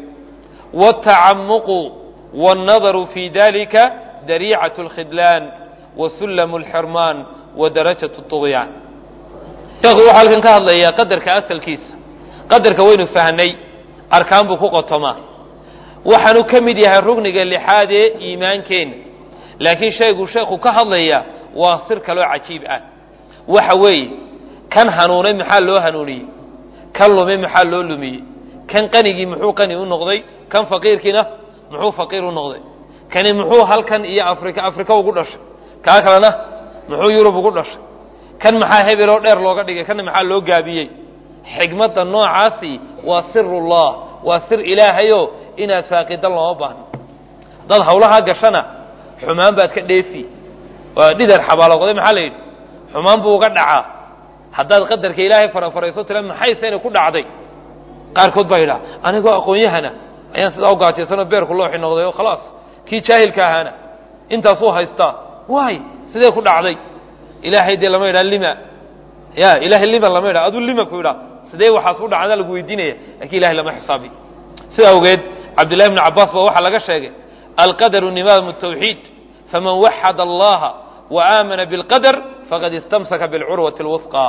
wاtacamuqu wاnnadaru fi dalika dariicaة اlkhidlaan wasullamu اlxirmaan wadarajaة الطugyaan sheekhu wuxuu halkan ka hadlayaa qadarka asalkiisa qadarka waynu fahnay arkaan buu ku qotomaa waxaanu ka mid yahay rugniga lixaad ee iimaankeenna laakiin shayguu sheekhu ka hadlayaa waa sir kaloo cajiib ah waxa weeye kan hanuunay maxaa loo hanuuniyey kan lumay maxaa loo lumiyey kan qanigii muxuu qani u noqday kan faqiirkiina muxuu faqiir u noqday kani muxuu halkan iyo afrika afrika ugu dhashay kaa kalena muxuu yurub ugu dhashay kan maxaa hebeloo dheer looga dhigay kana maxaa loo gaabiyey xigmadda noocaasi waa sirullah waa sir ilaahayo inaad faaqidan looma baahno haddaad hawlahaa gashana xumaan baad ka dheefi waa dhidar xabaaloqday maxaa la yidhi xumaan buu uga dhacaa haddaad qadarka ilaahay farafarayso tira maxaysayna ku dhacday qaarkood baa yidhaha anigoo aqoon-yahana ayaan sidaa u gaajaysanoo beerku looxi noqday oo khalaas kii jaahilka ahaana intaasuu haystaa waay sidee ku dhacday ilaahay dee lama yidhaha lima ya ilahay lima lama yidhaha aduu lima ku yidhaha sidee waxaas u dhacda lagu weydiinaya lakin ilahay lama xisaabi sida awgeed cabdillahi bni cabbaas baa waxaa laga sheegay alqadaru nimaamu tawxiid faman waxada allaha wa aamana bilqadar faqad istamsaka bilcurwati اlwusqa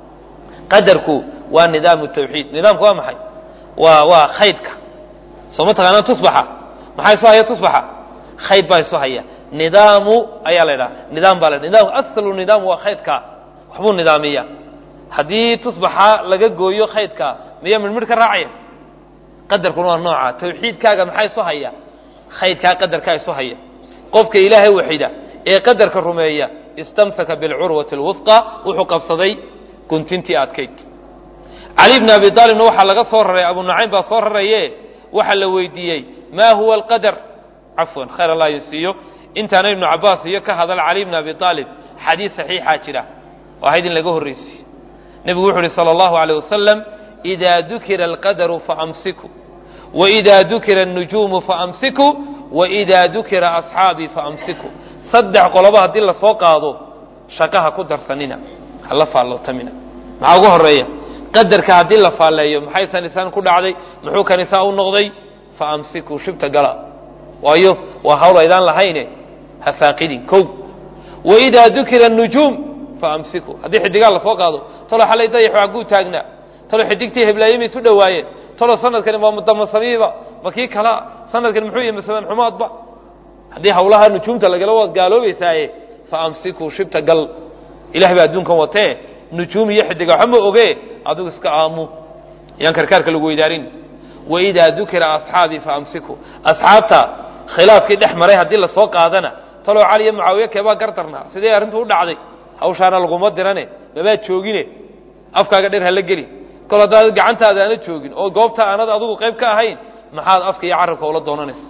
qadarku waa nidaamu tawxiid nidaamku waa maxay waa waa khaydka soo ma taqaanaa tusbaxa maxaa isu haya tusbaxa khayd baa isu haya nidaamu ayaa la ydhaha nidaam baa la nidaam aslu nidaam waa khaydka waxbuu nidaamiya haddii tusbaxa laga gooyo khaydka miyaa midhmidh ka raacaya qadarkuna waa nooca tawxiidkaaga maxaa isu haya khaydkaa qadarkaa isu haya qofka ilaahay waxida ee qadarka rumeeya istamsaka bilcurwati اlwusqa wuxuu qabsaday guntintii adkayd cali bni abi aalibna waxaa laga soo raray abu nucaym baa soo raraye waxaa la weydiiyey ma huwa alqadar cafwan khayr allah yusiiyo intaana ibnu cabaas iyo ka hadal cali bni abi aalib xadiis saxiixaa jira oo ahayd in laga horreysiyo nebigu wuxu uhi salى اllahu alيyه wasalam إida dukira alqadaru faamsiku وإida dukira الnujuumu faamsiku وإida dukira asxaabii faamsiku saddex qoloba haddii lasoo qaado shaqaha ku darsanina hala faallootamina maxaa ugu horeeya qadarka haddii la faalleeyo maxay sanisaan ku dhacday muxuu kanisaa u noqday faamsiku shibta gala waayo waa hawl aydaan lahayne ha faaqidin kow waidaa dukira الnujuum faamsiku haddii xidigaa lasoo qaado talo xalay dayax aguu taagnaa talo xidigtii heblaayey may isu dhowaayeen talo sanadkani waa mudamasamiiba ma kii kalaa sanadkani muxuu yahay masalan xumaadba haddii hawlaha nujuumta lagala waad gaaloobaysaaye faamsiku shibta gal ilahay baa adduunkan watee nujuum iyo xidiga waxba ma oge adigu iska aamu yaan karkaarka lagu weydaarin waidaa dukira asxaabii faamsiku asxaabta khilaafkii dhex maray haddii lasoo qaadana taloo cali iyo mucaawiye keebaa gardarnaa sidee arrintu u dhacday hawshaana laguma dirane mabaad joogine afkaaga dheer hala geli kol haddaad gacantaada aana joogin oo goobta aanad adigu qayb ka ahayn maxaad afka iyo carabka ula doonanaysa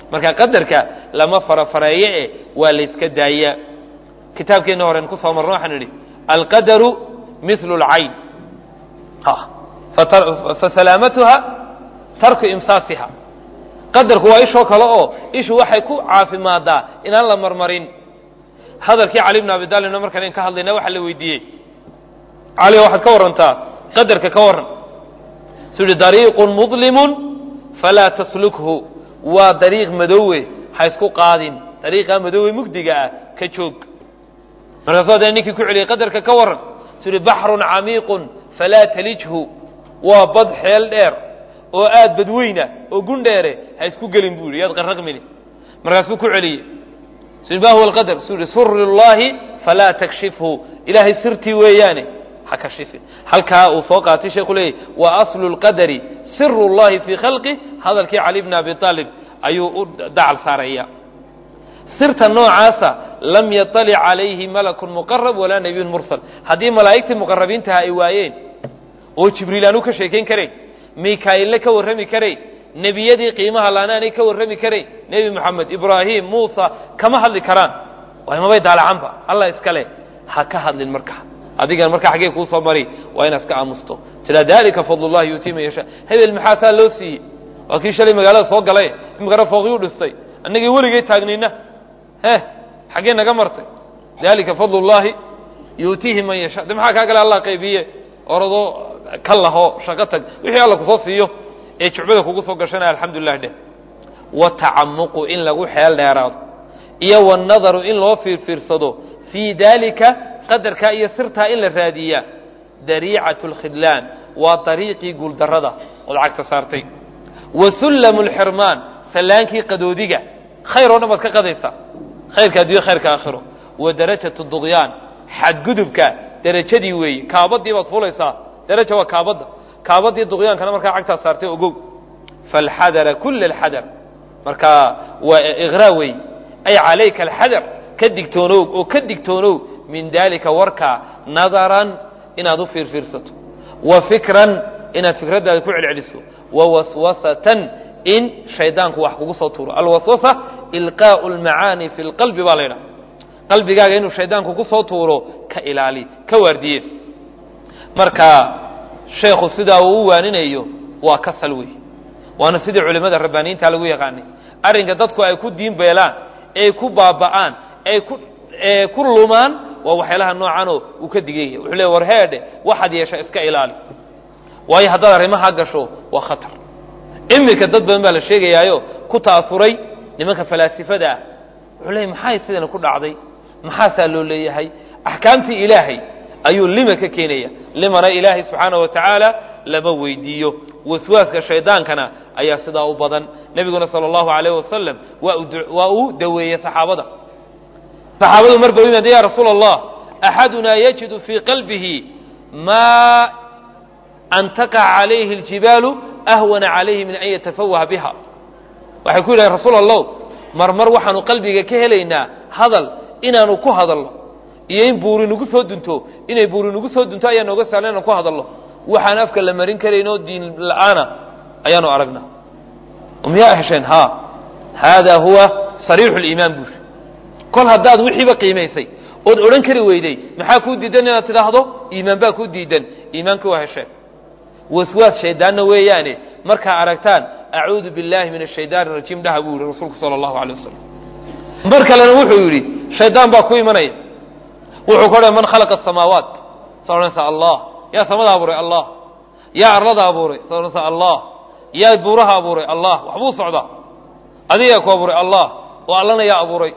marka qadarka lama farafareeye e waa layska daayaa kitaabkeenna horen kusoo marno waxaan idhi alqadaru mithlu اlcayn fasalaamatuha tarku imsaasiha qadarku waa ishoo kale oo ishu waxay ku caafimaadaa inaan la marmarin hadalkii cali bn abi talibna markaan ka hadlayna waxaa la weydiiyey cali waxaad ka warrantaa qadarka ka warran su yihi dariiqun mudlimun falaa taslukhu waa dariiq madoowe ha isku qaadin dariiqaa madoowe mugdiga ah ka joog markaasuu haddana ninkii ku celiyey qadarka ka warran su yihi baxrun camiiqun falaa talijhu waa bad xeel dheer oo aad badweyna oo gundheere ha isku gelin buu yihi yaad qarraqmini markaasuu ku celiyey su ma huwa alqadar su yihi suri llahi falaa takshifhu ilaahay sirtii weeyaane ha kashifin halkaa uu soo qaatay sheekhu leeyahy wa aslu lqadari siru llahi fii khalqi hadalkii cali bni abi aalib ayuu u dacal saaraya sirta noocaasa lam yaطalic calayhi malakun muqarab walaa nabiyun mursal haddii malaa'igtii muqarabiintaha ay waayeen oo jibriil aanu ka sheekayn karayn mikaa'ille ka warrami karayn nebiyadii qiimaha laanaanay ka warrami karayn nebi moxamed ibraahim muusa kama hadli karaan waay mabay daalacanba allah iskale ha ka hadlin marka adigan marka xaggee kuu soo mari waa inaad iska aamusto tila dalika fadl llahi yuutii man yashaa hebel maxaa saa loo siiyey waa kii shalay magaalada soo galay imikana fooqiyuu dhistay annagii weligay taagnayna he xaggee naga martay dalika fadl llahi yuutiihi man yashaa de maxaa kaa gale allah qaybiye oradoo ka laho shaqo tag wixii alla kusoo siiyo ee jucbada kugu soo gashanaya alxamdulilah dheh watacamuqu in lagu xeel dheeraado iyo wanadaru in loo fiirfiirsado fii dalika qadarkaa iyo sirtaa in la raadiyaa dariicat اlkhidlaan waa dariiqii guuldarrada ood cagta saartay wa sullamu اlxirmaan sallaankii qadoodiga khayr oo dhan baad ka qadaysaa khayrka addunya khayrka aakhiro wa darajat dugyaan xadgudubka derajadii weeye kaabadii baad fulaysaa daraja waa kaabadda kaabadii duqyaankana markaa cagtaa saartay ogow falxadara kula alxadar marka waa iqraa wey ay calayka alxadar ka digtoonow oo ka digtoonow min dalika warkaa nadaran inaad u fiirfiirsato wa fikran inaad fikraddaada ku celceliso wa waswasatan in shaydaanku wax kugu soo tuuro alwaswasa ilqaau lmacaani fi lqalbi baa la ydhaha qalbigaaga inuu shaydaanku ku soo tuuro ka ilaali ka waardiye marka sheekhu sidaa uu u waaninayo waa kasal wey waana sidii culimmada rabbaaniyiinta lagu yaqaanay arrinka dadku ay ku diin beelaan ee ku baaba'aan ee ku ee ku lumaan waa waxyaalaha noocanoo uu ka diganya wuxuu leey war heedhe waxaad yeesha iska ilaali waayo haddaad arrimaha gasho waa khatar iminka dad badan baa la sheegayaayo ku ta'asuray nimanka falaasifada ah wuxuu leeyay maxay sidana ku dhacday maxaasaa loo leeyahay axkaamtii ilaahay ayuu lima ka keenaya limana ilaahay subxaana wa tacaala lama weydiiyo waswaaska shaydaankana ayaa sidaa u badan nebiguna sala allahu alayh wasalam waa uu daweeyey saxaabada saxaabadu marba u yimaade ya rasuula allah axadunaa yajidu fii qalbihi maa an taqaca calayhi اljibaalu ahwana calayhi min an yatafawaha biha waxay ku yidhahen rasuul allow marmar waxaanu qalbiga ka helaynaa hadal inaanu ku hadalno iyo in buuri nagu soo dunto inay buuri nagu soo dunto ayaa nooga sahlan inaan ku hadalno waxaan afka la marin karayn oo diin la-aana ayaanu aragnaa miyaa hesheen ha haadaa huwa sariixu liimaan buuri kol haddaad wixiiba qiimaysay ood odhan kari weyday maxaa kuu diidan inaad tidhaahdo iimaan baa kuu diidan iimaanka waa hesheen waswaas shaydaanna weeyaane markaa aragtaan acuudu biاllahi min ashaydaani rajiim dhaha buu yihi rasuulku sala allahu alay wasalam mar kalena wuxuu yidhi shaydaan baa ku imanaya wuxuu ka odhan man khalaqa asamaawaat saa odhanaysaa allah yaa samada abuuray allah yaa arlada abuuray saa odhanaysaa allah yaa buuraha abuuray allah waxbuu socdaa adigaa ku abuuray allah oo allana yaa abuuray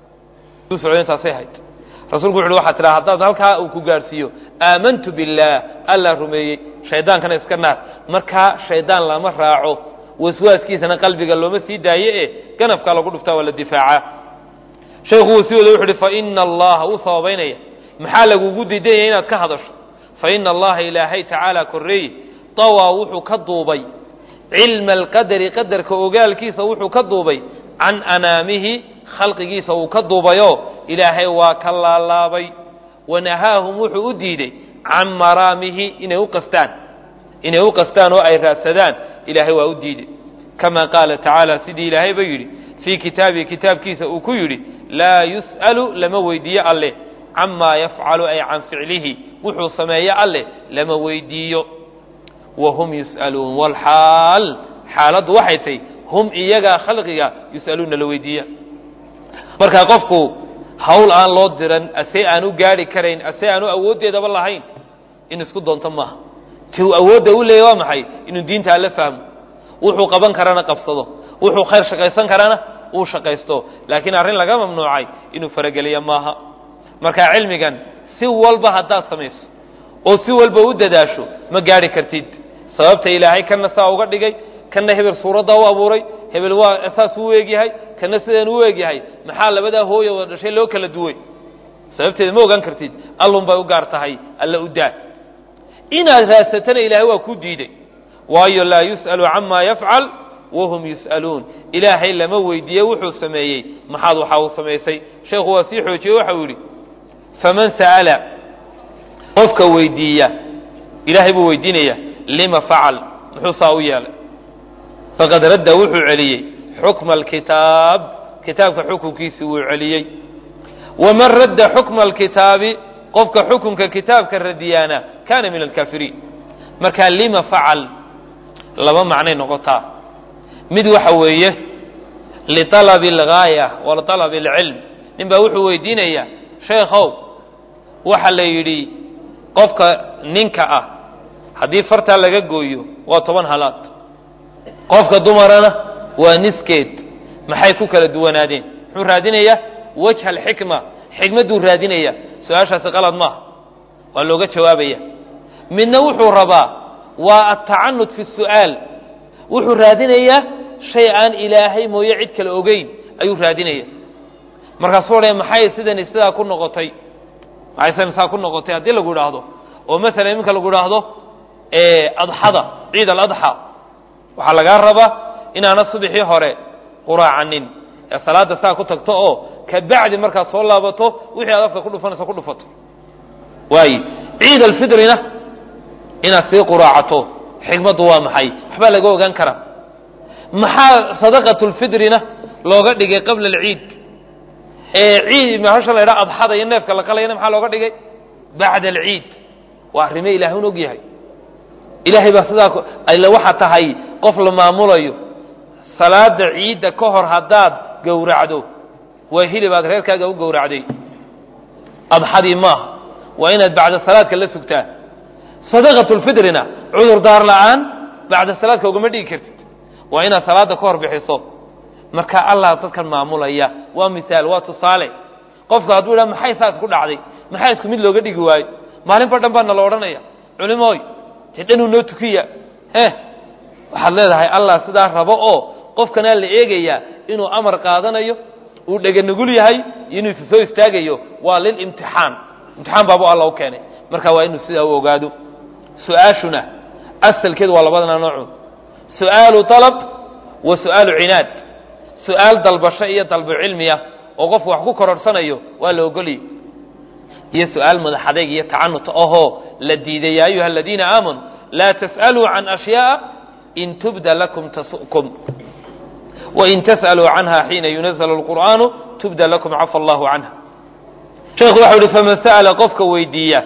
u socda intaasay hayd rasuulku wuxu uhi waxaa tidhaha haddaad halkaa uu ku gaadhsiiyo aamantu biاllaah allaa rumeeyey shaydaankana iska naar markaa shaydaan lama raaco waswaaskiisana qalbiga looma sii daaye e ganafkaa lagu dhuftaa waa la difaacaa sheekhu wuu sii wada wuxu uhi faina allaha wuu sababaynaya maxaa lagugu diidanyaya inaad ka hadasho faina allaha ilaahay tacaala korreeye dawaa wuxuu ka duubay cilma alqadari qadarka ogaalkiisa wuxuu ka duubay can anaamihi khalqigiisa uu ka duubayoo ilaahay waa ka laalaabay wanahaahum wuxuu u diiday can maraamihi inay u qastaan inay u qastaan oo ay raadsadaan ilaahay waa u diiday kama qaala tacaala sidii ilaahay ba yidhi fii kitaabihi kitaabkiisa uu ku yidhi laa yus'alu lama weydiiyo alleh camaa yafcalu ay can ficlihi wuxuu sameeyo alleh lama weydiiyo wahum yus'aluun walxaal xaaladdu waxay tahy hum iyagaa khalqiga yus'aluuna la weydiiya markaa qofku hawl aan loo diran asee aan u gaari karayn asee aan u awooddeedaba lahayn in isku doonto maaha ti uu awoodda u leeyay waa maxay inuu diinta alla fahmo wuxuu qaban karana qabsado wuxuu khayr shaqaysan karana uu shaqaysto laakiin arrin laga mamnuucay inuu farageliyo maaha markaa cilmigan si walba haddaad samayso oo si walba u dadaasho ma gaari kartid sababta ilaahay kana saa uga dhigay kana hebel suuraddaa u abuuray hebel waa saas u eegyahay kana sidaan u eegyahay maxaa labadaa hooya wada dhashay loo kala duway sababteeda ma ogaan kartid allun bay u gaar tahay alla u daa inaad raadsatana ilaahay waa ku diiday waayo laa yus'alu camaa yafcal wahum yus'aluun ilaahay lama weydiiye wuxuu sameeyey maxaad waxaa uu samaysay sheekhu waa sii xoojiyey waxau yidhi faman sa'ala qofka weydiiya ilaahay buu weydiinaya lima facal muxuu saa u yeelay faqad radda wuxuu celiyey xukma alkitaab kitaabka xukunkiisii wuu celiyey waman radda xukma alkitaabi qofka xukunka kitaabka radiyaana kaana min alkaafiriin markaa lima facal laba macnay noqotaa mid waxa weeye lialabi algaaya wa lialabi alcilm nin baa wuxuu weydiinayaa sheekhow waxa la yidhi qofka ninka ah haddii fartaa laga gooyo waa toban halaad qofka dumarana waa niskeed maxay ku kala duwanaadeen muxuu raadinayaa wajha alxikma xikmadduu raadinaya su-aashaasi qalad maaha waa looga jawaabaya midna wuxuu rabaa waa atacanud fi su'aal wuxuu raadinayaa shay aan ilaahay mooye cid kale ogeyn ayuu raadinaya markaasuu odhaya maxay sidani sidaa ku noqotay maxay sidani sidaa ku noqotay haddii lagu idhaahdo oo masalan iminka lagu idhaahdo adxada ciid aladxa waxaa lagaa rabaa inaana subixii hore quraacanin ee salaada saa ku tagto oo kabacdi markaad soo laabato wixii aad afka ku dhufanayso ku dhufato waaye ciid alfitrina inaad sii quraacato xikmaddu waa maxay waxbaa laga ogaan karaa maxaa sadaqatu lfitrina looga dhigay qabla alciid ee ciid mahasha la ydhaha adxada iyo neefka la qalayana maxaa looga dhigay bacda alciid waa arrime ilahay un og yahay ilaahay baa sidaa alle waxa tahay qof la maamulayo salaada ciidda ka hor haddaad gowracdo waa hilib aad reerkaaga u gowracday adxadii maaha waa inaad bacda salaadka la sugtaa sadaqatu lfitrina cudur daar la'aan bacda salaadka ugama dhigi kartid waa inaad salaada ka hor bixiso marka allah dadkan maamulaya waa misaal waa tusaale qofka hadduu idhaha maxay saas ku dhacday maxaa isku mid looga dhigi waayo maalinba dhan baa nala odhanaya culimooy dee dhanuu noo tukiya eh waxaad leedahay allah sidaa rabo oo qofkanaa la eegayaa inuu amar qaadanayo uu dheganugul yahay iyo inuu isu soo istaagayo waa lilimtixaan imtixaan baabu alla u keenay marka waa inuu sidaa u ogaado su-aashuna asalkeedu waa labadana noocu su-aalu dalab wa su-aalu cinaad su-aal dalbasho iyo dalbu cilmiya oo qofku wax ku kororhsanayo waa la ogoliyay iyo su-aal madax adeyg iyo tacanut ahoo la diiday yaa ayuha aladiina aamanuu laa tas'aluu can ashyaaa in tubda lakum tasu'kum wain tas'aluu canha xiina yunazl اlqur'aanu tubda lakum cafa allahu canha sheekhu waxau uhi faman sa'ala qofka weydiiya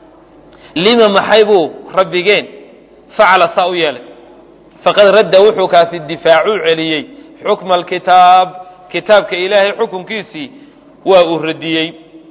lima maxay buu rabbigeen facala saa u yeelay faqad radda wuxuu kaasi difaacuu celiyey xukma alkitaab kitaabka ilaahay xukunkiisii waa uu radiyey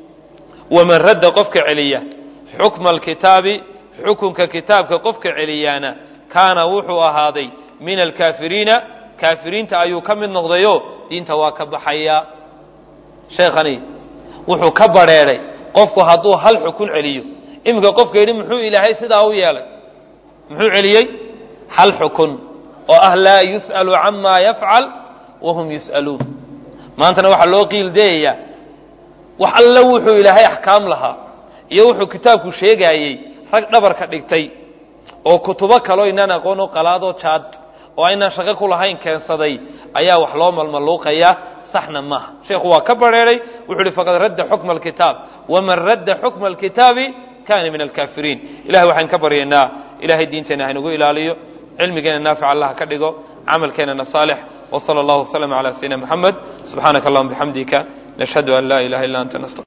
waman radda qofka celiya xukma alkitaabi xukunka kitaabka qofka celiyaana kaana wuxuu ahaaday min alkaafiriina kaafiriinta ayuu ka mid noqdayo diinta waa ka baxaya sheekhani wuxuu ka badrheedhay qofku hadduu hal xukun celiyo iminka qofka yidhi muxuu ilaahay sidaa u yeelay muxuu celiyey hal xukun oo ah laa yus'alu camaa yafcal wahum yus'aluun maantana waxaa loo qiildeeyayaa wax alle wuxuu ilaahay axkaam lahaa iyo wuxuu kitaabku sheegaayey rag dhabarka dhigtay oo kutubo kaloo inaan aqoon o qalaadoo jaad oo aynaan shaqo ku lahayn keensaday ayaa wax loo malmaluuqayaa saxna maaha sheekhu waa ka badrheeray wuxuu uhi faqad radda xukma alkitaab waman radda xukma alkitaabi kana min alkaafiriin ilahay waxaan ka baryaynaa ilahay diinteenna haynagu ilaaliyo cilmigeena naafic allah ka dhigo camalkeenana saalix وصلى الله وسلم على سيدنا محمد سبحانك اللهم بحمدك نشهد أن لا إله إلا أنت نستغفرك